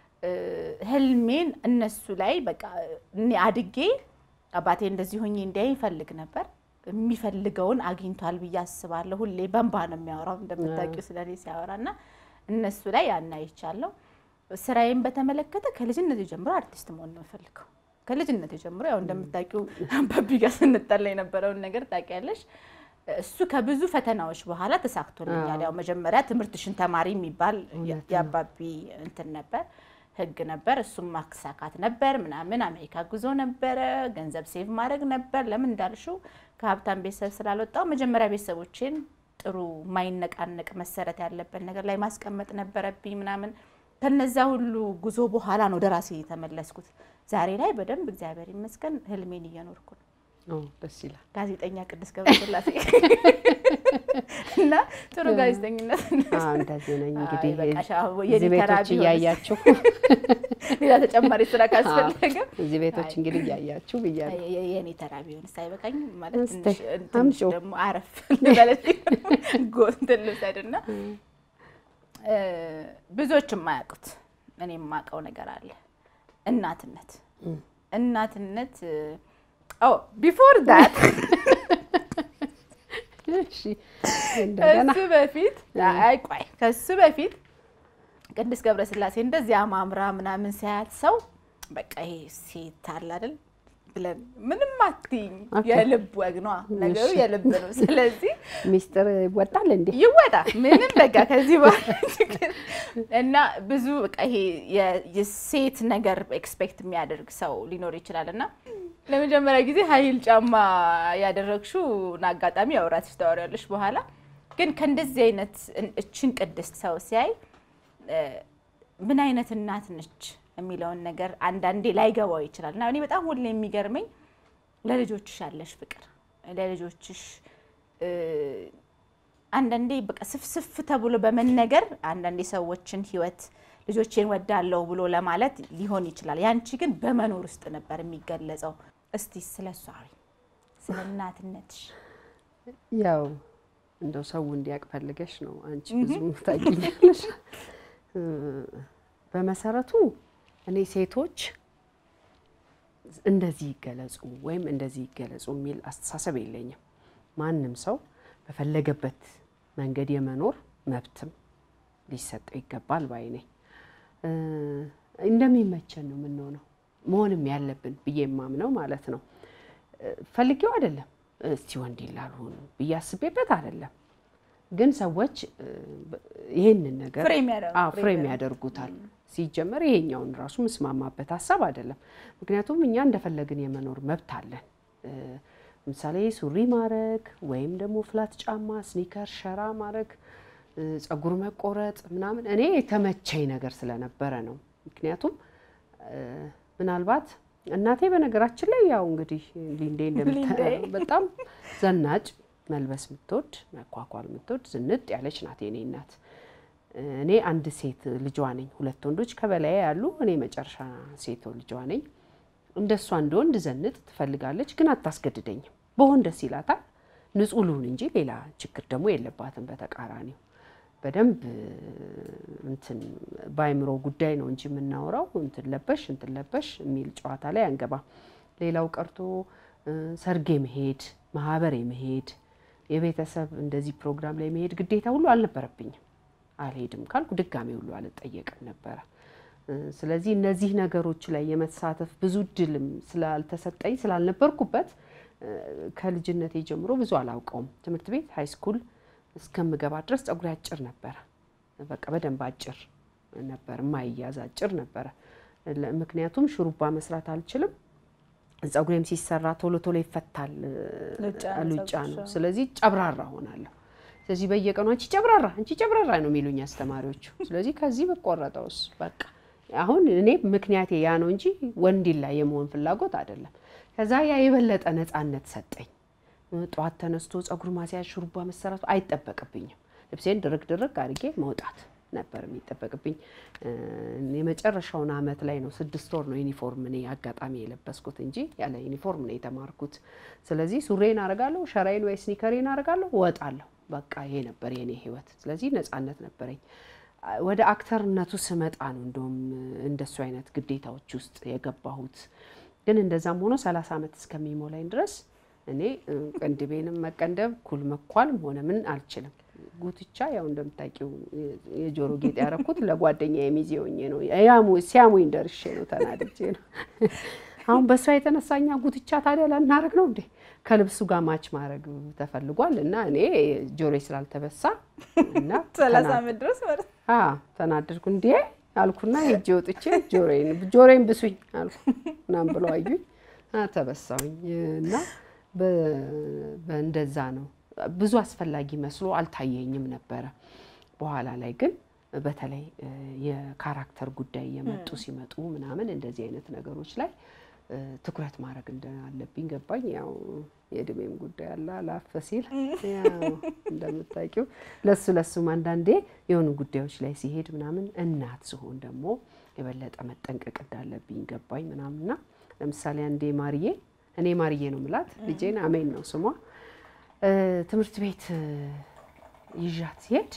ህልሜን እነሱ ላይ በቃ እኔ አድጌ አባቴ እንደዚህ ሆኜ እንዲያይ ይፈልግ ነበር። የሚፈልገውን አግኝቷል ብዬ አስባለሁ። ሁሌ በንባ ነው የሚያወራው እንደምታውቂው ስለኔ ሲያወራ እና እነሱ ላይ ያን አይቻለሁ። ስራዬን በተመለከተ ከልጅነት ጀምሮ አርቲስት መሆን ነው የምፈልገው። ከልጅነት ጀምሮ ያው እንደምታውቂው አባቢ ጋር ስንጠላ የነበረውን ነገር ታውቂያለሽ። እሱ ከብዙ ፈተናዎች በኋላ ተሳክቶልኛል። ያው መጀመሪያ ትምህርትሽን ተማሪ የሚባል የአባቢ እንትን ነበር ህግ ነበር። እሱም ማሳካት ነበር ምናምን። አሜሪካ ጉዞ ነበረ፣ ገንዘብ ሴቭ ማድረግ ነበር። ለምን እንዳልሽው ከሀብታም ቤተሰብ ስላልወጣው መጀመሪያ ቤተሰቦቼን ጥሩ ማይነቃነቅ መሰረት ያለበት ነገር ላይ ማስቀመጥ ነበረብኝ ምናምን። ከነዛ ሁሉ ጉዞ በኋላ ነው ወደ ራሴ የተመለስኩት። ዛሬ ላይ በደንብ እግዚአብሔር ይመስገን ህልሜን እየኖርኩ ነው። ኦ ደስ ይላል። ጋዜጠኛ ቅድስት ገብረስላሴ እና ጥሩ ጋዜጠኝነት አዎ እንደዚህ ነኝ እንግዲህ አይ በቃ ሻ- እዚህ የኔ ተራ ቤቶች ቢሆንስ? እያያችሁ ሌላ ተጨማሪ ስራ ካስፈለገ እዚህ ቤቶች እንግዲህ እያያችሁ ብያለሁ። የ- የ- የኔ ተራ ቢሆንስ አይበቃኝም? ማለት እስቲ ትንሽ ትንሽ አምጪው። ደግሞ አረፍ ልበለት ጎንትን ልውሰድና እ፣ ብዙዎች የማያውቁት እኔ የማውቀው ነገር አለ። እናትነት እናትነት ቢፎር ዳት እሺ እንደገና ከሱ በፊት አይ ቆይ ከሱ በፊት ቅድስት ገብረስላሴ እንደዚህ አማምራ ምናምን ሳያት ሰው በቃ ይሄ ሴት አለ አይደል ብለን ምንም አትይኝ። ኦኬ። የልብ ወግ ነዋ ነገሩ እሺ። የልብ ነው። ስለዚህ ሚስጥር ይወጣል እንዴ? ይወጣ ምንም በቃ ከዚህ በኋላ ችግር እና ብዙ በቃ ይሄ የ- የሴት ነገር ኤክስፔክት የሚያደርግ ሰው ሊኖር ይችላል እና ለመጀመሪያ ጊዜ ሀይል ጫማ ያደረግሽው አጋጣሚ ያው ራስሽ ታወሪያለሽ በኋላ ግን ከእንደዚህ አይነት እን- እችን ቅድስት ሰው ሲያይ እ፣ ምን አይነት እናት ነች የሚለውን ነገር አንዳንዴ ላይገባው ይችላል እና እኔ በጣም ሁሌ የሚገርመኝ ለልጆችሽ ያለሽ ፍቅር ለልጆችሽ እ፣ አንዳንዴ በቃ ስፍስፍ ተብሎ በመነገር አንዳንዴ ሰዎችን ህይወት ልጆቼን ወዳለው ብሎ ለማለት ሊሆን ይችላል። ያንቺ ግን በመኖር ውስጥ ነበር የሚገለጸው። እስቲ ስለ እሷ አውሪ፣ ስለ እናትነትሽ። ያው እንደው ሰው እንዲያውቅ ፈልገሽ ነው። አንቺ ብዙ ታውቂኛለሽ። እ፣ በመሰረቱ እኔ ሴቶች እንደዚህ ይገለጹ ወይም እንደዚህ ይገለጹ የሚል አስተሳሰብ የለኝም። ማንም ሰው በፈለገበት መንገድ የመኖር መብትም ሊሰጠው ይገባል ባይ ነኝ። እ፣ እንደሚመቸን ነው የምንሆነው መሆንም ያለብን ብዬ የማምነው ማለት ነው። እ፣ ፈልጌው አይደለም እስቲ ወንድ ላልሆኑ ብዬ አስቤበት አይደለም። ግን ሰዎች እ፣ በ- ይህንን ነገር ፍሬም ያደርጉ- አዎ፣ ፍሬም ፍሬም ያደርጉ። ያደርጉታል። ሲጀመር ይሄኛውን ራሱ ምስማማበት ሀሳብ አይደለም። ምክንያቱም እኛ እንደፈለግን የመኖር መብት አለን። እ፣ ለምሳሌ ሱሪ ማድረግ ወይም ደግሞ ፍላት ጫማ፣ ስኒከር፣ ሸራ ማድረግ፣ እ፣ ጸጉር መቆረጥ ምናምን እኔ የተመቸኝ ነገር ስለነበረ ነው። ምክንያቱም እ፣ ምናልባት እናቴ በነገራችን ላይ ያው እንግዲህ ሊንዴ እንደምታ ሊንዴ። በጣም ዘናጭ መልበስ የምትወድ መኳኳል የምትወድ ዝንጥ ያለች ናት የኔ እናት። እኔ አንድ ሴት ልጇ ነኝ። ሁለት ወንዶች ከበላይ ያሉ፣ እኔ መጨረሻ ሴት ልጇ ነኝ። እንደሷ እንደ ወንድ ዘንጥ ትፈልጋለች፣ ግን አታስገድደኝም። በሆን ደስ ይላታል። ንጹሕ ልሁን እንጂ ሌላ ችግር ደግሞ የለባትም። በተቃራኒው በደንብ እንትን በአይምሮ ጉዳይ ነው እንጂ የምናወራው እንትን ለበሽ እንትን ለበሽ የሚል ጨዋታ ላይ አንገባ። ሌላው ቀርቶ እ፣ ሰርግ የመሄድ ማህበር የመሄድ የቤተሰብ እንደዚህ ፕሮግራም ላይ መሄድ ግዴታ ሁሉ አልነበረብኝም። አልሄድም ካልኩ ድጋሜ ሁሉ አልጠየቅም ነበረ። እ፣ ስለዚህ እነዚህ ነገሮች ላይ የመሳተፍ ብዙ እድልም ስላልተሰጠኝ ስላልነበርኩበት እ፣ ከልጅነቴ ጀምሮ ብዙ አላውቀውም። ትምህርት ቤት ሃይ ስኩል እስከምገባ ድረስ ጸጉሬ አጭር ነበረ። በቃ በደንብ አጭር ነበር፣ የማይያዝ አጭር ነበረ። ለ- ምክንያቱም ሹሩባ መስራት አልችልም። ጸጉሬም ሲሰራ ቶሎ ቶሎ ይፈታል፣ ሉጫ ነው ሉጫ ነው። ጸጉርሽ። ስለዚህ ጨብራራ ሆናለሁ። ስለዚህ በየቀኑ አንቺ ጨብራራ አንቺ ጨብራራ ነው የሚሉኝ አስተማሪዎቹ። ስለዚህ ከዚህ በቆረጠውስ በቃ አሁን እኔ ምክንያቴ ያ ነው እንጂ ወንዲል ላይ የመሆን ፍላጎት አይደለም። ከዛ ያ የበለጠ ነፃነት ሰጠኝ። ጠዋት ተነስቶ ጸጉር ማስያዝ ሹሩባ መሰራቱ አይጠበቅብኝም። ልብሴን ድርግ ድርግ አድርጌ መውጣት ነበር የሚጠበቅብኝ። እ፣ የመጨረሻውን አመት ላይ ነው ስድስት ወር ነው ዩኒፎርም እኔ አጋጣሚ የለበስኩት እንጂ ያለ ዩኒፎርም ነው የተማርኩት። ስለዚህ ሱሬን አረጋለሁ፣ ሸራይን ወይ ስኒከሬን አረጋለሁ፣ እወጣለሁ። በቃ ይሄ ነበር የኔ ህይወት። ስለዚህ ነፃነት ነበረኝ። አ- ወደ አክተርነቱ ስመጣ ነው እንደውም እንደሱ አይነት ግዴታዎች ውስጥ የገባሁት። ግን እንደዛም ሆኖ ሰላሳ ዓመት እስከሚሞላኝ ድረስ እኔ እ፣ ቅንድቤንም መቀንደብ ኩል መኳልም ሆነ ምን አልችልም። ጉትቻ ያው እንደምታውቂው የ- የጆሮ ጌጥ ያረኩት ለጓደኛ የሚዜ ሆኜ ነው። ያሙ ሲያሙኝ ደርሼ ነው ተናድጄ ነው። አሁን በእሷ የተነሳኛ ጉትቻ ታዲያ ላናረግ ነው እንዴ? ከልብሱ ጋር ማች ማድረግ ተፈልጓል እና እኔ ጆሮዬ ስላልተበሳ እና ሰላሳ ተና- ዓመት ድረስ ማለት ነው። አ ተናደድኩ። እንዴ አልኩና ሄጄ ወጥቼ ጆሮዬን ጆሮዬን ብሱኝ አልኩ ምናምን ብለው አዩኝ። አ ተበሳሁኝ እና በ- በእንደዛ ነው ብዙ አስፈላጊ መስሎ አልታየኝም ነበረ። በኋላ ላይ ግን በተለይ የካራክተር ጉዳይ የመጡ ሲመጡ ምናምን እንደዚህ አይነት ነገሮች ላይ ትኩረት ማድረግ እንዳለብኝ ገባኝ። ያው የእድሜም ጉዳይ አለ አላፈ ሲል ያው እንደምታውቂው ለሱ ለሱም አንዳንዴ የሆኑ ጉዳዮች ላይ ሲሄድ ምናምን እናት ስሆን ደግሞ የበለጠ መጠንቀቅ እንዳለብኝ ገባኝ ምናምንና ለምሳሌ አንዴ ማርዬ እኔ ማርዬ ነው ምላት ልጄን አሜን ነው ስሟ ትምህርት ቤት ይዣት ሲሄድ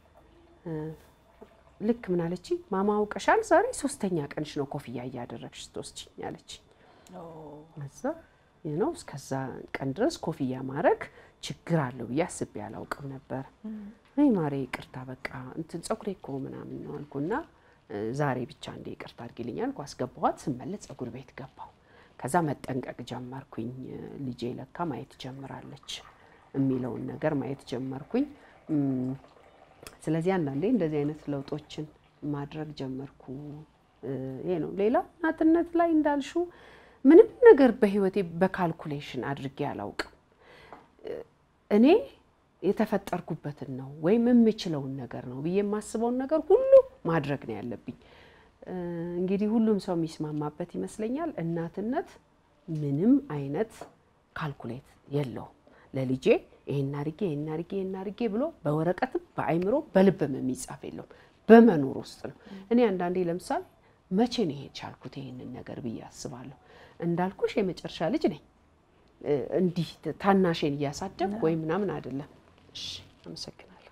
ልክ ምን አለችኝ፣ ማማ አውቀሻል፣ ዛሬ ሶስተኛ ቀንሽ ነው ኮፍያ እያደረግሽ ስትወስጂኝ አለችኝ። እዛ ነው እስከዛ ቀን ድረስ ኮፍያ ማድረግ ችግር አለው ብዬ አስቤ አላውቅም ነበር። አይ ማሬ ይቅርታ በቃ እንትን ፀጉሬ እኮ ምናምን ነው አልኩና ዛሬ ብቻ እንደ ይቅርታ አድርጊልኝ አልኩ። አስገባኋት። ስመለስ ፀጉር ቤት ገባሁ። ከዛ መጠንቀቅ ጀመርኩኝ። ልጄ ለካ ማየት ጀምራለች የሚለውን ነገር ማየት ጀመርኩኝ። ስለዚህ አንዳንዴ እንደዚህ አይነት ለውጦችን ማድረግ ጀመርኩ። ይሄ ነው። ሌላ እናትነት ላይ እንዳልሹ ምንም ነገር በህይወቴ በካልኩሌሽን አድርጌ አላውቅም። እኔ የተፈጠርኩበትን ነው ወይም የምችለውን ነገር ነው ብዬ የማስበውን ነገር ሁሉ ማድረግ ነው ያለብኝ። እንግዲህ ሁሉም ሰው የሚስማማበት ይመስለኛል። እናትነት ምንም አይነት ካልኩሌት የለውም። ለልጄ ይሄን አድርጌ ይሄን አድርጌ ይሄን አድርጌ ብሎ በወረቀትም በአይምሮ በልብም የሚጻፍ የለውም። በመኖር ውስጥ ነው። እኔ አንዳንዴ ለምሳሌ መቼ ነው ይሄ ቻልኩት ይሄንን ነገር ብዬ አስባለሁ። እንዳልኩሽ የመጨረሻ ልጅ ነኝ። እንዲህ ታናሼን እያሳደግኩ ወይም ምናምን አይደለም። እሺ፣ አመሰግናለሁ።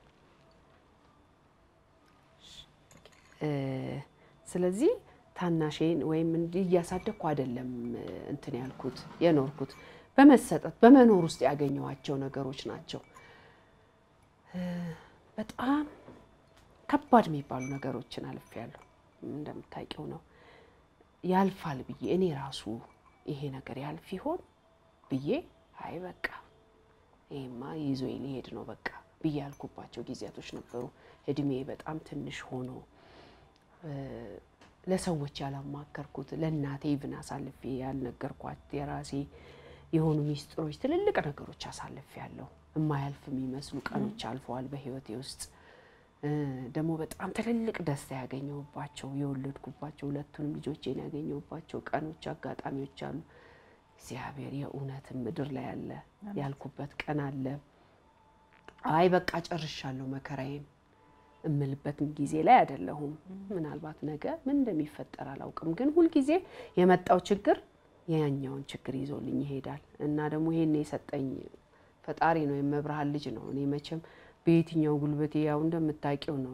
ስለዚህ ታናሼን ወይም እንዲህ እያሳደግኩ አይደለም እንትን ያልኩት የኖርኩት በመሰጠት በመኖር ውስጥ ያገኘኋቸው ነገሮች ናቸው። በጣም ከባድ የሚባሉ ነገሮችን አልፌያለሁ። እንደምታውቂው ነው ያልፋል ብዬ እኔ ራሱ ይሄ ነገር ያልፍ ይሆን ብዬ አይ በቃ ይሄማ ይዞ ሊሄድ ነው በቃ ብዬ ያልኩባቸው ጊዜያቶች ነበሩ። እድሜ በጣም ትንሽ ሆኖ ለሰዎች ያላማከርኩት ለእናቴ ይብን አሳልፌ ያልነገርኳት የራሴ የሆኑ ሚስጥሮች፣ ትልልቅ ነገሮች አሳልፌ ያለሁ የማያልፍ የሚመስሉ ቀኖች አልፈዋል በህይወቴ ውስጥ ደግሞ በጣም ትልልቅ ደስታ ያገኘሁባቸው የወለድኩባቸው ሁለቱንም ልጆቼን ያገኘሁባቸው ቀኖች፣ አጋጣሚዎች አሉ። እግዚአብሔር የእውነትም ምድር ላይ አለ ያልኩበት ቀን አለ። አይ በቃ ጨርሻለሁ መከራዬን እምልበትም ጊዜ ላይ አይደለሁም። ምናልባት ነገ ምን እንደሚፈጠር አላውቅም፣ ግን ሁልጊዜ የመጣው ችግር ያኛውን ችግር ይዞልኝ ይሄዳል እና ደግሞ ይሄን የሰጠኝ ፈጣሪ ነው፣ የመብርሃን ልጅ ነው። እኔ መቼም በየትኛው ጉልበቴ ያው እንደምታውቂው ነው።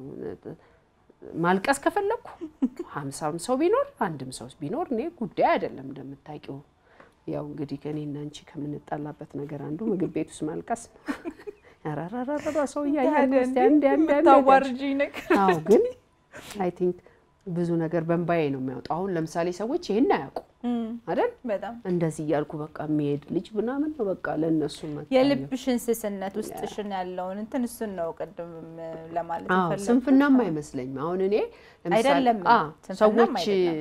ማልቀስ ከፈለግኩ ሀምሳም ሰው ቢኖር አንድም ሰው ቢኖር እኔ ጉዳይ አይደለም። እንደምታውቂው ያው እንግዲህ ከእኔና አንቺ ከምንጣላበት ነገር አንዱ ምግብ ቤት ውስጥ ማልቀስ ነው። ያራራራራ ሰው እያያንድ አዎ፣ ግን አይ ቲንክ ብዙ ነገር በእንባዬ ነው የሚያወጣው። አሁን ለምሳሌ ሰዎች ይሄን አያውቁ አይደል? በጣም እንደዚህ እያልኩ በቃ የሚሄድ ልጅ ምናምን ነው በቃ ለእነሱ የልብሽን ስስነት ውስጥሽን ያለውን እንትን እሱን ነው ቅድም ለማለት የፈለኩት። ስንፍናም አይመስለኝም። አሁን እኔ አይደለም ሰዎች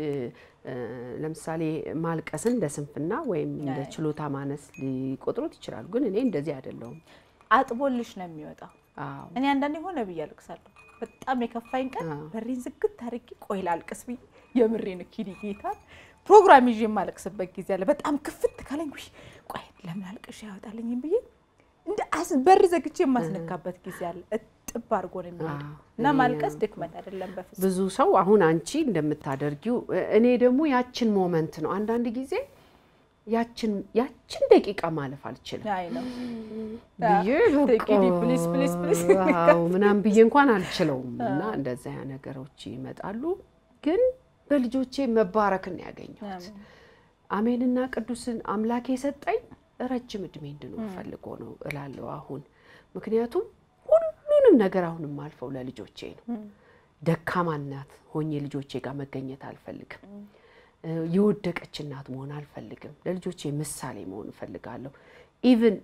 ለምሳሌ ማልቀስን እንደ ስንፍና ወይም እንደ ችሎታ ማነስ ሊቆጥሩት ይችላሉ። ግን እኔ እንደዚህ አይደለሁም። አጥቦልሽ ነው የሚወጣው። እኔ አንዳንዴ ሆነ ብዬ አልቅሳለሁ። በጣም የከፋኝ ቀን በሬን ዝግት አድርጌ ቆይ ላልቅስ ብዬ የምሬን ኪዲ ጌታ ፕሮግራም ይዤ የማለቅስበት ጊዜ አለ። በጣም ክፍት ካለኝ ውይ ቆይ ለምን አልቅሽ ያወጣልኝም ብዬ እንደ በር ዘግቼ የማስነካበት ጊዜ አለ። እጥብ አድርጎ ነው የሚሄድ እና ማልቀስ ድክመት አይደለም በፍጹም። ብዙ ሰው አሁን አንቺ እንደምታደርጊው እኔ ደግሞ ያችን ሞመንት ነው አንዳንድ ጊዜ ያችን ያችን ደቂቃ ማለፍ አልችልም አይ ነው ብዬ ፕሊስ ፕሊስ ፕሊስ ምናምን ብዬ እንኳን አልችለውም። እና እንደዚያ ነገሮች ይመጣሉ። ግን በልጆቼ መባረክን ያገኘሁት አሜንና ቅዱስን አምላክ የሰጠኝ ረጅም እድሜ እንድኖር ፈልጎ ነው እላለሁ አሁን። ምክንያቱም ሁሉንም ነገር አሁን የማልፈው ለልጆቼ ነው። ደካማ እናት ሆኜ ልጆቼ ጋር መገኘት አልፈልግም። የወደቀች እናት መሆን አልፈልግም። ለልጆቼ ምሳሌ መሆን እፈልጋለሁ። ኢቭን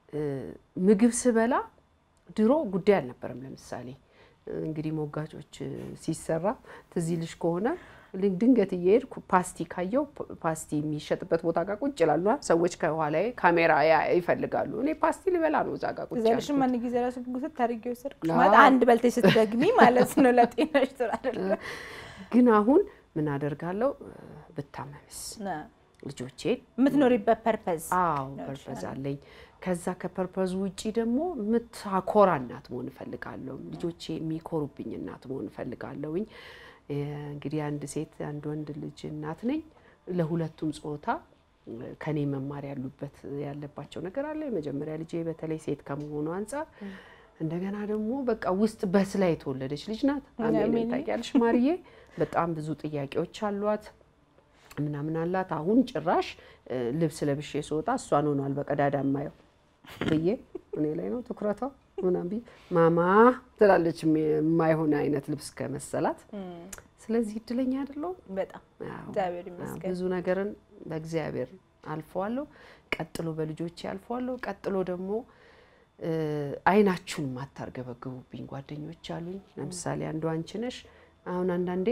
ምግብ ስበላ ድሮ ጉዳይ አልነበረም። ለምሳሌ እንግዲህ ሞጋቾች ሲሰራ ትዝ ይልሽ ከሆነ ድንገት እየሄድኩ ፓስቲ ካየው ፓስቲ የሚሸጥበት ቦታ ጋር ቁጭ ይላሉ ሰዎች። ከኋላዬ ካሜራ ይፈልጋሉ። እኔ ፓስቲ ልበላ ነው እዛ ጋር ቁጭ ዘልሽም ማን ጊዜ ራሱ ጉስት ታሪክ የወሰድኩሽ ማለት አንድ በልተሽ ስትደግሚ ማለት ነው። ለጤናሽ ጥሩ አይደለም። ግን አሁን ምን አደርጋለሁ ብታመምስ ልጆቼን የምትኖሪበት ፐርፐዝ አዎ ፐርፐዝ አለኝ። ከዛ ከፐርፐዙ ውጪ ደግሞ የምታኮራ እናት መሆን እፈልጋለሁ። ልጆቼ የሚኮሩብኝ እናት መሆን እፈልጋለሁኝ። እንግዲህ አንድ ሴት አንድ ወንድ ልጅ እናት ነኝ። ለሁለቱም ጾታ ከኔ መማር ያሉበት ያለባቸው ነገር አለ። የመጀመሪያ ልጄ በተለይ ሴት ከመሆኑ አንጻር እንደገና ደግሞ በቃ ውስጥ በስላ የተወለደች ልጅ ናት። አሜን ታውቂያለሽ ማርዬ፣ በጣም ብዙ ጥያቄዎች አሏት ምናምን አላት። አሁን ጭራሽ ልብስ ለብሼ ስወጣ እሷን ሆኗል በቀዳዳ ማየው ብዬ እኔ ላይ ነው ትኩረቷ ምናምን ብዬ ማማ ትላለች የማይሆን አይነት ልብስ ከመሰላት። ስለዚህ እድለኛ አይደለሁም? በጣም እግዚአብሔር ይመስገን። ብዙ ነገርን በእግዚአብሔር አልፈዋለሁ። ቀጥሎ በልጆቼ አልፈዋለሁ። ቀጥሎ ደግሞ አይናችሁን ማታርገበግቡብኝ ጓደኞች አሉኝ። ለምሳሌ አንዱ አንቺ ነሽ። አሁን አንዳንዴ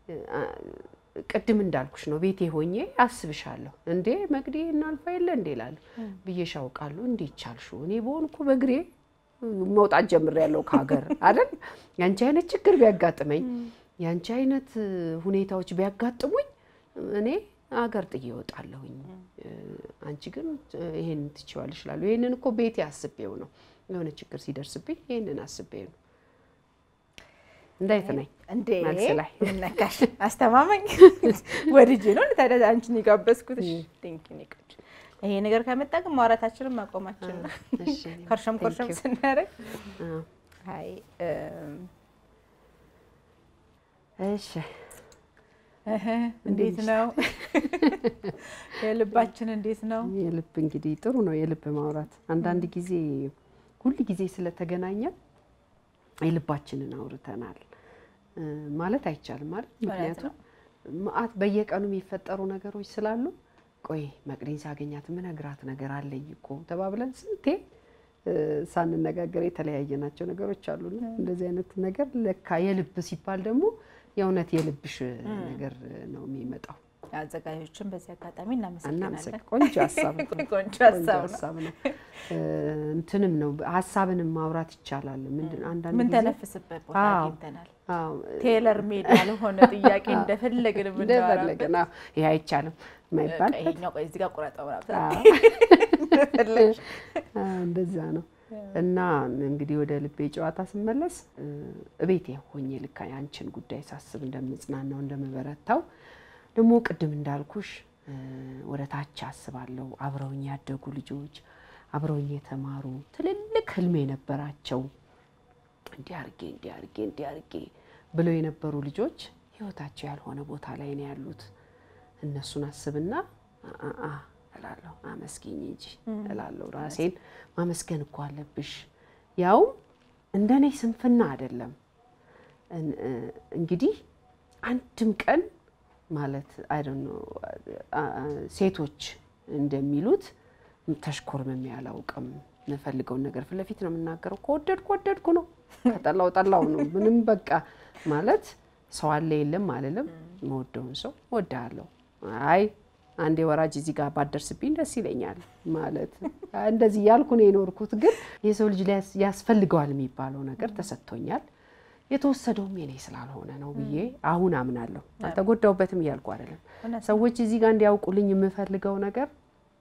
ቅድም እንዳልኩሽ ነው ቤቴ ሆኜ አስብሻለሁ። እንዴ መግዴ እናልፋ የለ እንዴ እላለሁ ብዬሽ አውቃለሁ። እንዴት ቻልሽው? እኔ በሆንኩ በእግሬ መውጣት ጀምሬያለሁ ከሀገር አይደል? ያንቺ አይነት ችግር ቢያጋጥመኝ ያንቺ አይነት ሁኔታዎች ቢያጋጥሙኝ እኔ አገር ጥዬ እወጣለሁኝ። አንቺ ግን ይሄን ትችዋለሽ እላለሁ። ይሄንን እኮ ቤቴ አስቤው ነው። የሆነ ችግር ሲደርስብኝ ይሄንን አስቤው ነው። እንዴት ነኝ? እንዴ መልስ ላይ ነካሽ አስተማመኝ ወድጄ ነው ታዲያ አንቺን የጋበዝኩት። ቴንኪ ኒቆች ይሄ ነገር ከመጣ ግን ማውራታችንን ማቆማችን ነው። ኮርሸም ኮርሸም ስናደርግ አይ እሺ እንዴት ነው የልባችን? እንዴት ነው የልብ እንግዲህ ጥሩ ነው የልብ ማውራት። አንዳንድ ጊዜ ሁል ጊዜ ስለተገናኘን የልባችንን አውርተናል ማለት አይቻልም ማለት ምክንያቱም መዓት በየቀኑ የሚፈጠሩ ነገሮች ስላሉ ቆይ መቅደኝ ሳገኛት ምነግራት ነገር አለኝ እኮ ተባብለን ስንቴ ሳንነጋገር የተለያየናቸው ነገሮች አሉና እንደዚህ አይነት ነገር ለካ የልብ ሲባል ደግሞ የእውነት የልብሽ ነገር ነው የሚመጣው። አዘጋጆችን በዚህ አጋጣሚ እናመሰግናለን። ቆንጆ ሀሳብ ነው። ቆንጆ ሀሳብ ነው። እንትንም ነው ሀሳብንም ማውራት ይቻላል። ምንድን አንዳንድ ምን ጊዜ ተነፍስበት ቦታ አዎ። አግኝተናል። አዎ፣ ቴለር ሜድ ያልሆነ ጥያቄ እንደፈለግን እንደፈለግን የምናወራበት አዎ፣ ይሄ አይቻልም የማይባል በቃ ይሄኛው ቆይ እዚህ ጋር ቁረጠው ምናምን አዎ። እንደፈለግሽ። አዎ፣ እንደዛ ነው። እና እንግዲህ ወደ ልቤ ጨዋታ ስመለስ እ፣ እቤቴ ሆኜ ልክ አንቺን ጉዳይ ሳስብ እንደምጽናናው እንደምበረታው ደግሞ ቅድም እንዳልኩሽ እ፣ ወደ ታች አስባለሁ። አብረውኝ ያደጉ ልጆች አብረውኝ የተማሩ ትልልቅ ህልም የነበራቸው እንዲህ አርጌ እንዲህ አርጌ እንዲህ አርጌ ብለው የነበሩ ልጆች ህይወታቸው ያልሆነ ቦታ ላይ ነው ያሉት። እነሱን አስብና አ- አ- አ እላለሁ አመስግኝ እንጂ እላለሁ። ራሴን ማመስገን እኮ አለብሽ። ያውም እንደኔ ስንፍና አይደለም። እን- እ- እንግዲህ አንድም ቀን ማለት አይ ዶንት ኖ አ- አ- ሴቶች እንደሚሉት ተሽኮርምሜ አላውቅም። የምፈልገውን ነገር ፊት ለፊት ነው የምናገረው። ከወደድኩ ወደድኩ ነው፣ ከጠላው ጠላው ነው። ምንም በቃ ማለት ሰው አለ የለም አልልም። የምወደውን ሰው እወድሃለሁ። አይ አንዴ ወራጅ እዚህ ጋር ባደርስብኝ ደስ ይለኛል ማለት እንደዚህ ያልኩ ነው የኖርኩት። ግን የሰው ልጅ ሊያስ- ያስፈልገዋል የሚባለው ነገር ተሰጥቶኛል። የተወሰደውም የኔ ስላልሆነ ነው ብዬ አሁን አምናለሁ። አልተጎዳውበትም እያልኩ አይደለም። እውነት ነው። ሰዎች እዚህ ጋር እንዲያውቁልኝ የምፈልገው ነገር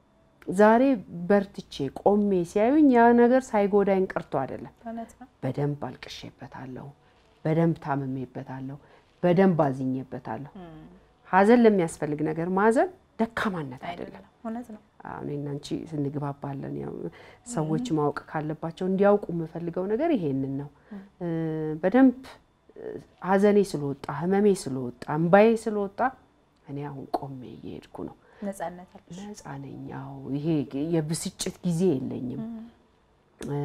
ዛሬ በርትቼ ቆሜ ሲያዩኝ ያ ነገር ሳይጎዳኝ ቀርቶ አይደለም። እውነት ነው። በደንብ አልቅሼበታለሁ፣ በደንብ ታምሜበታለሁ፣ በደንብ አዝኜበታለሁ። ሀዘን ለሚያስፈልግ ነገር ማዘን ደካማነት አይደለም። አይደለም እውነት ነው። አሁን እኔና አንቺ ስንግባባለን። ያው ሰዎች ማወቅ ካለባቸው እንዲያውቁ የምፈልገው ነገር ይሄንን ነው። እ፣ በደንብ እ፣ ሀዘኔ ስለወጣ ህመሜ ስለወጣ እምባዬ ስለወጣ እኔ አሁን ቆሜ እየሄድኩ ነው። ነጻነት አለሽ። ነፃ ነኝ። ያው ይሄ የብስጭት ጊዜ የለኝም፣ እ፣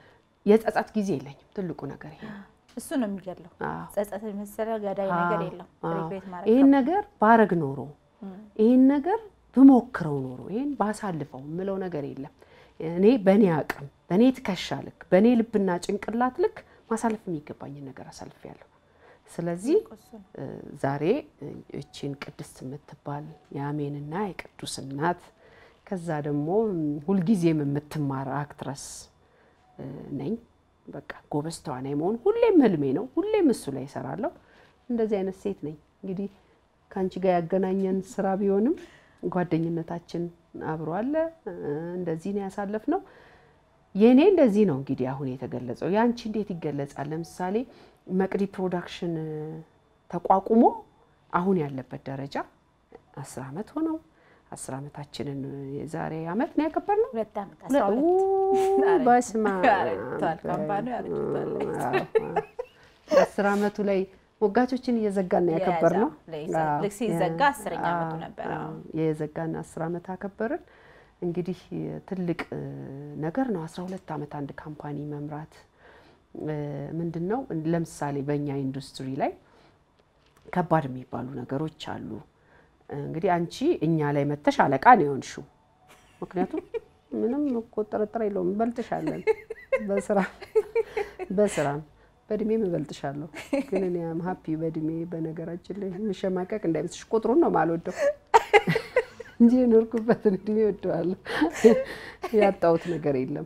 የጸጸት ጊዜ የለኝም። ትልቁ ነገር ይሄ ነው። እሱ ነው የሚገለው። አዎ። ጸጸት የመሰለ ገዳይ ነገር የለም። አዎ። ሪግሬት ማድረግ ይህን ነገር ባረግ ኖሮ ይህን ነገር ብሞክረው ኖሮ ይህን ባሳልፈው የምለው ነገር የለም። እኔ በእኔ አቅም፣ በእኔ ትከሻ ልክ፣ በእኔ ልብና ጭንቅላት ልክ ማሳለፍ የሚገባኝን ነገር አሳልፌያለሁ። ስለዚህ ዛሬ እቺን ቅድስት የምትባል የአሜንና የቅዱስ እናት ከዛ ደግሞ ሁልጊዜም የምትማር አክትረስ ነኝ። በቃ ጎበዝ ተዋናይ መሆን ሁሌም ህልሜ ነው። ሁሌም እሱ ላይ እሰራለሁ። እንደዚህ አይነት ሴት ነኝ። እንግዲህ ከአንቺ ጋር ያገናኘን ስራ ቢሆንም ጓደኝነታችን አብሮ አለ። እንደዚህ ነው ያሳለፍነው። የእኔ እንደዚህ ነው እንግዲህ አሁን የተገለጸው። የአንቺ እንዴት ይገለጻል? ለምሳሌ መቅዲ ፕሮዳክሽን ተቋቁሞ አሁን ያለበት ደረጃ አስር ዓመት ሆነው አስር ዓመታችንን የዛሬ ዓመት ነው ያከበርነው። ሁለት ዓመት አስራ ሁለት በስመ ያረጅቷል ካምፓኒው ያረጅቷል። አስር ዓመቱ ላይ ሞጋቾችን እየዘጋን ነው ያከበርነው። ልክ ሲዘጋ አስረኛ ዓመቱ ነበረ። የዘጋን አስር ዓመት አከበርን። እንግዲህ ትልቅ ነገር ነው። አስራ ሁለት ዓመት አንድ ካምፓኒ መምራት ምንድን ነው። ለምሳሌ በእኛ ኢንዱስትሪ ላይ ከባድ የሚባሉ ነገሮች አሉ። እንግዲህ አንቺ እኛ ላይ መተሽ አለቃ ነው የሆንሽው። ምክንያቱም ምንም እኮ ጥርጥር የለውም እንበልጥሻለን፣ በስራ በስራም በእድሜም እበልጥሻለሁ። ግን እኔ አም ሀፒ በእድሜ በነገራችን ላይ የምሸማቀቅ እንዳይመስልሽ ቁጥሩን ነው የማልወደው እንጂ የኖርኩበትን እድሜ እወደዋለሁ። ያጣሁት ነገር የለም።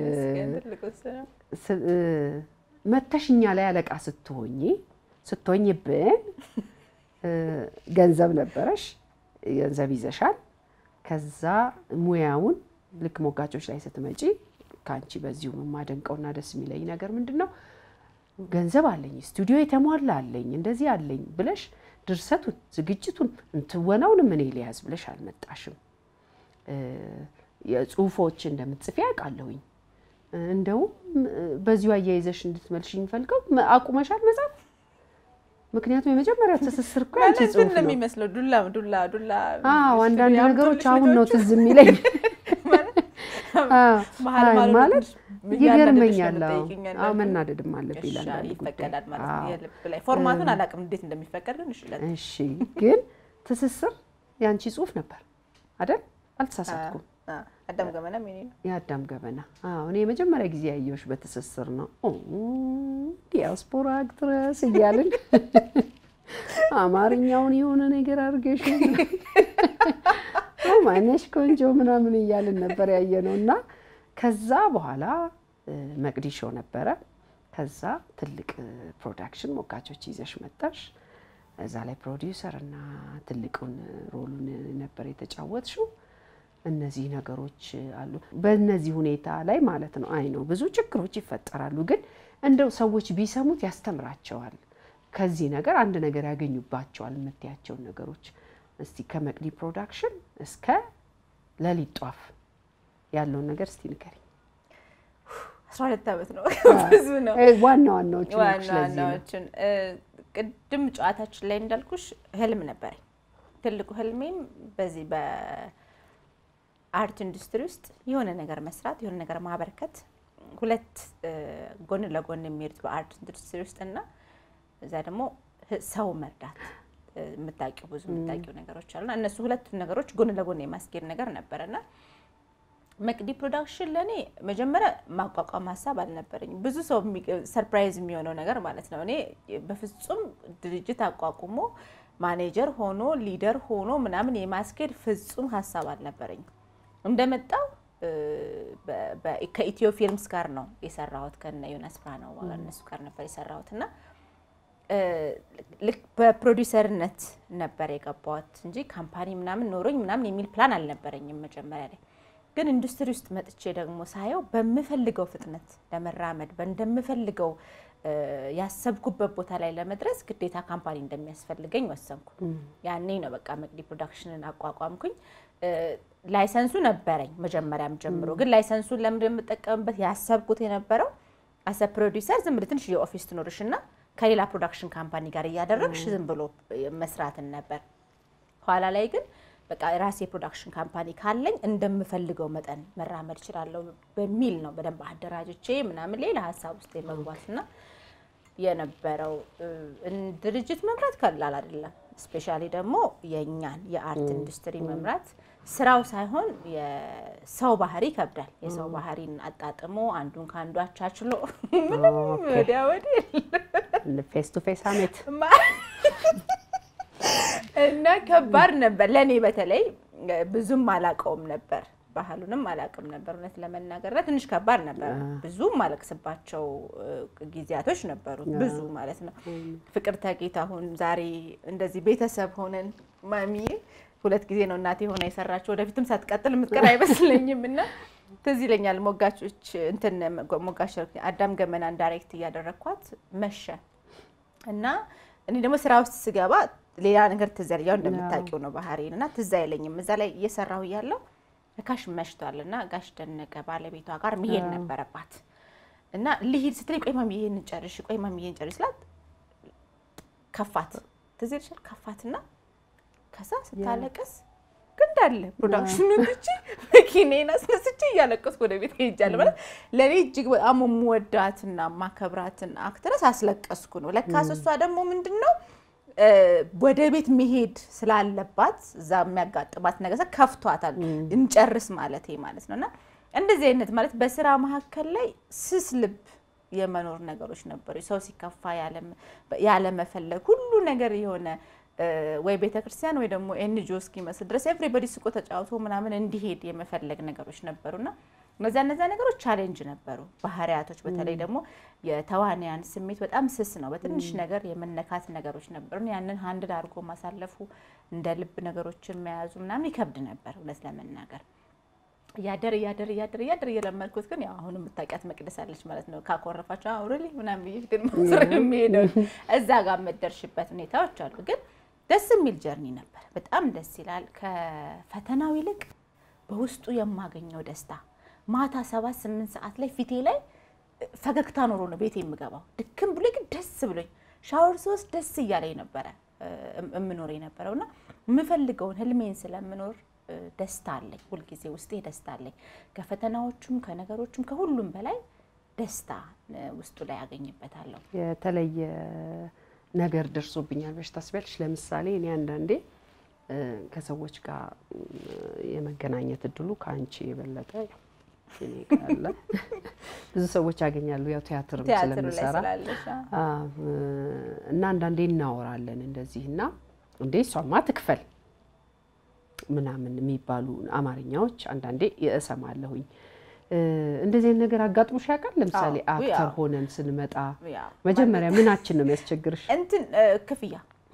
መተሽ እኛ ላይ አለቃ ስትሆኚ ስትሆኝብን ገንዘብ ነበረሽ፣ ገንዘብ ይዘሻል። ከዛ ሙያውን ልክ ሞጋቾች ላይ ስትመጪ ከአንቺ በዚሁ የማደንቀውና ደስ የሚለኝ ነገር ምንድን ነው ገንዘብ አለኝ፣ ስቱዲዮ የተሟላ አለኝ፣ እንደዚህ አለኝ ብለሽ ድርሰቱን፣ ዝግጅቱን፣ እንትወናውንም እኔ ሊያዝ ብለሽ አልመጣሽም። የጽሁፎች እንደምትጽፊ ያውቃለሁኝ። እንደውም በዚሁ አያይዘሽ እንድትመልሽኝ ፈልገው አቁመሻል መጻፍ። ምክንያቱም የመጀመሪያ ትስስር እኮ ያንቺ ጽሁፍ ነው የሚመስለው። ዱላ ዱላ ዱላ። አዎ አንዳንድ ነገሮች አሁን ነው ትዝ የሚለኝ ማለት ይገርመኛል። አዎ መናደድም አለብኝ ለአንዳንድ ይፈቀዳል ማለት ነው። የልብ ላይ ፎርማቱን አላውቅም እንዴት እንደሚፈቀድ ግን እሺ። እሺ ግን ትስስር ያንቺ ጽሁፍ ነበር አይደል? አልተሳሳትኩም። አዳም ገመና ምን ነው? የአዳም ገበና። አዎ እኔ የመጀመሪያ ጊዜ ያየሁሽ በትስስር ነው። ዲያስፖራ አክትረስ እያልን አማርኛውን የሆነ ነገር አድርገሽ ማነሽ ቆንጆ ምናምን እያልን ነበር ያየ ነው እና ከዛ በኋላ መቅዲ ሾው ነበረ። ከዛ ትልቅ ፕሮዳክሽን ሞጋቾች ይዘሽ መጣሽ። እዛ ላይ ፕሮዲውሰር እና ትልቁን ሮሉን ነበር የተጫወትሽው። እነዚህ ነገሮች አሉ። በእነዚህ ሁኔታ ላይ ማለት ነው አይ ነው ብዙ ችግሮች ይፈጠራሉ፣ ግን እንደው ሰዎች ቢሰሙት ያስተምራቸዋል። ከዚህ ነገር አንድ ነገር ያገኙባቸዋል የምትያቸውን ነገሮች እስቲ ከመቅዲ ፕሮዳክሽን እስከ ሌሊት ጧፍ ያለውን ነገር እስቲ ንገሪኝ። አስራ ሁለት ዓመት ነው ብዙ ነው። ዋና ዋናዎቹ ዋና ዋናዎችን ቅድም ጨዋታችን ላይ እንዳልኩሽ ህልም ነበረኝ። ትልቁ ህልሜም በዚህ በአርት ኢንዱስትሪ ውስጥ የሆነ ነገር መስራት፣ የሆነ ነገር ማበርከት፣ ሁለት ጎን ለጎን የሚሄዱት በአርት ኢንዱስትሪ ውስጥ እና እዛ ደግሞ ሰው መርዳት የምታውቂው ብዙ የምታውቂው ነገሮች አሉና እነሱ ሁለቱን ነገሮች ጎን ለጎን የማስኬድ ነገር ነበረና መቅዲ ፕሮዳክሽን ለእኔ መጀመሪያ ማቋቋም ሀሳብ አልነበረኝም። ብዙ ሰው ሰርፕራይዝ የሚሆነው ነገር ማለት ነው። እኔ በፍጹም ድርጅት አቋቁሞ ማኔጀር ሆኖ ሊደር ሆኖ ምናምን የማስኬድ ፍጹም ሀሳብ አልነበረኝም። እንደመጣው ከኢትዮ ፊልምስ ጋር ነው የሰራሁት ከነ ዮናስ ብርሃነው እነሱ ጋር ነበር የሰራሁት እና ልክ በፕሮዲሰርነት ነበር የገባሁት እንጂ ካምፓኒ ምናምን ኖሮኝ ምናምን የሚል ፕላን አልነበረኝም መጀመሪያ ላይ። ግን ኢንዱስትሪ ውስጥ መጥቼ ደግሞ ሳየው በምፈልገው ፍጥነት ለመራመድ እንደምፈልገው ያሰብኩበት ቦታ ላይ ለመድረስ ግዴታ ካምፓኒ እንደሚያስፈልገኝ ወሰንኩ። ያኔ ነው በቃ መቅዲ ፕሮዳክሽንን አቋቋምኩኝ። ላይሰንሱ ነበረኝ መጀመሪያም ጀምሮ፣ ግን ላይሰንሱን ለምንድን የምጠቀምበት ያሰብኩት የነበረው አሰ ፕሮዲውሰር ዝም ብለህ ትንሽ የኦፊስ ትኖርሽ እና ከሌላ ፕሮዳክሽን ካምፓኒ ጋር እያደረግሽ ዝም ብሎ መስራትን ነበር። ኋላ ላይ ግን በቃ ራሴ የፕሮዳክሽን ካምፓኒ ካለኝ እንደምፈልገው መጠን መራመድ እችላለሁ በሚል ነው በደንብ አደራጅቼ ምናምን ሌላ ሀሳብ ውስጥ የመግባትና የነበረው ድርጅት መምራት ቀላል አይደለም። ስፔሻሊ ደግሞ የእኛን የአርት ኢንዱስትሪ መምራት ስራው ሳይሆን የሰው ባህሪ ይከብዳል። የሰው ባህሪን አጣጥሞ አንዱን ከአንዱ አቻችሎ ምንም ወዲያ ወዲህ ፌስ ቱ ፌስ አሜት እና ከባድ ነበር ለእኔ በተለይ ብዙም አላውቀውም ነበር ባህሉንም አላውቅም ነበር እውነት ለመናገር እና ትንሽ ከባድ ነበር። ብዙ ማለቅስባቸው ጊዜያቶች ነበሩ፣ ብዙ ማለት ነው። ፍቅርተ ጌታሁን ዛሬ እንደዚህ ቤተሰብ ሆነን ማሚዬ ሁለት ጊዜ ነው እናቴ ሆና የሰራችው ወደፊትም ሳትቀጥል የምትቀር አይመስለኝም እና ትዝ ይለኛል ሞጋቾች እንትን ሞጋሽ አዳም ገመናን ዳይሬክት እያደረግኳት መሸ እና እኔ ደግሞ ስራ ውስጥ ስገባ ሌላ ነገር ትዝ ያለኝ ያው እንደምታውቂው ነው ባህሪን እና ትዝ አይለኝም እዛ ላይ እየሰራሁ እያለሁ ካሽ መሽቷል እና ጋሽ ደነቀ ባለቤቷ ጋር መሄድ ነበረባት እና ልሂድ ስትለኝ ቆይ ማሚ ይሄን ጨርሽ፣ ቆይ ማሚ ይሄን ጨርሽ ስላት ከፋት። ትዝ ይልሻል? ከፋትና ከዛ ስታለቀስ እንዳለ ፕሮዳክሽኑ ትቼ መኪናዬን አስነስቼ እያለቀስኩ ወደ ቤት ሄጃለሁ። ማለት ለእኔ እጅግ በጣም የምወዳትና ማከብራትን አክትረስ አስለቀስኩ ነው። ለካስ እሷ ደግሞ ምንድን ነው ወደ ቤት መሄድ ስላለባት እዛ የሚያጋጥማት ነገር ከፍቷታል። እንጨርስ ማለት ማለት ነው። እና እንደዚህ አይነት ማለት በስራ መካከል ላይ ስስ ልብ የመኖር ነገሮች ነበሩ። ሰው ሲከፋ ያለመፈለግ ሁሉ ነገር የሆነ ወይ ቤተ ክርስቲያን ወይ ደግሞ ኤንጂኦ እስኪመስል ድረስ ኤቭሪበዲ ስቆ ተጫውቶ ምናምን እንዲሄድ የመፈለግ ነገሮች ነበሩና እነዚያ እነዚያ ነገሮች ቻሌንጅ ነበሩ። ባህሪያቶች በተለይ ደግሞ የተዋንያን ስሜት በጣም ስስ ነው። በትንሽ ነገር የመነካት ነገሮች ነበሩ። ያንን ሀንድል አድርጎ ማሳለፉ እንደ ልብ ነገሮችን መያዙ ምናምን ይከብድ ነበር እውነት ለመናገር እያደር እያደር እያደር እያደር እየለመድኩት ግን ያው አሁን የምታውቂያት መቅደስ አለች ማለት ነው። ካኮረፋቸው አውሬሊ ምናምን ብዬ ፊትን ማስረ የሚሄደው እዛ ጋር የምትደርሽበት ሁኔታዎች አሉ። ግን ደስ የሚል ጀርኒ ነበር። በጣም ደስ ይላል። ከፈተናው ይልቅ በውስጡ የማገኘው ደስታ ማታ ሰባት ስምንት ሰዓት ላይ ፊቴ ላይ ፈገግታ ኖሮ ነው ቤቴ የምገባው። ድክም ብሎ ግን ደስ ብሎኝ ሻወር ስወስድ ደስ እያለኝ ነበረ የምኖር የነበረው እና የምፈልገውን ህልሜን ስለምኖር ደስታ አለኝ። ሁልጊዜ ውስጤ ደስታ አለኝ። ከፈተናዎቹም ከነገሮቹም ከሁሉም በላይ ደስታ ውስጡ ላይ ያገኝበታለሁ። የተለየ ነገር ደርሶብኛል ብለሽ ታስቢያለሽ? ለምሳሌ እኔ አንዳንዴ ከሰዎች ጋር የመገናኘት እድሉ ከአንቺ የበለጠ እኔ ካለ ብዙ ሰዎች ያገኛሉ። ያው ቲያትርም ስለምሰራ እና አንዳንዴ እናወራለን እንደዚህ እና እንዴ እሷማ ትክፈል ምናምን የሚባሉ አማርኛዎች አንዳንዴ እሰማለሁኝ። እንደዚህ አይነት ነገር አጋጥሞሽ ያውቃል? ለምሳሌ አክተር ሆነን ስንመጣ መጀመሪያ ምናችን ነው የሚያስቸግርሽ? እንትን ክፍያ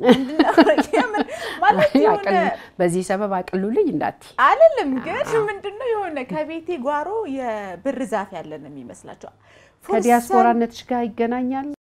በዚህ ሰበብ አቅሉልኝ እንዳት አልልም፣ ግን ምንድነው የሆነ ከቤቴ ጓሮ የብር ዛፍ ያለን የሚመስላቸው ከዲያስፖራነትሽ ጋር ይገናኛል።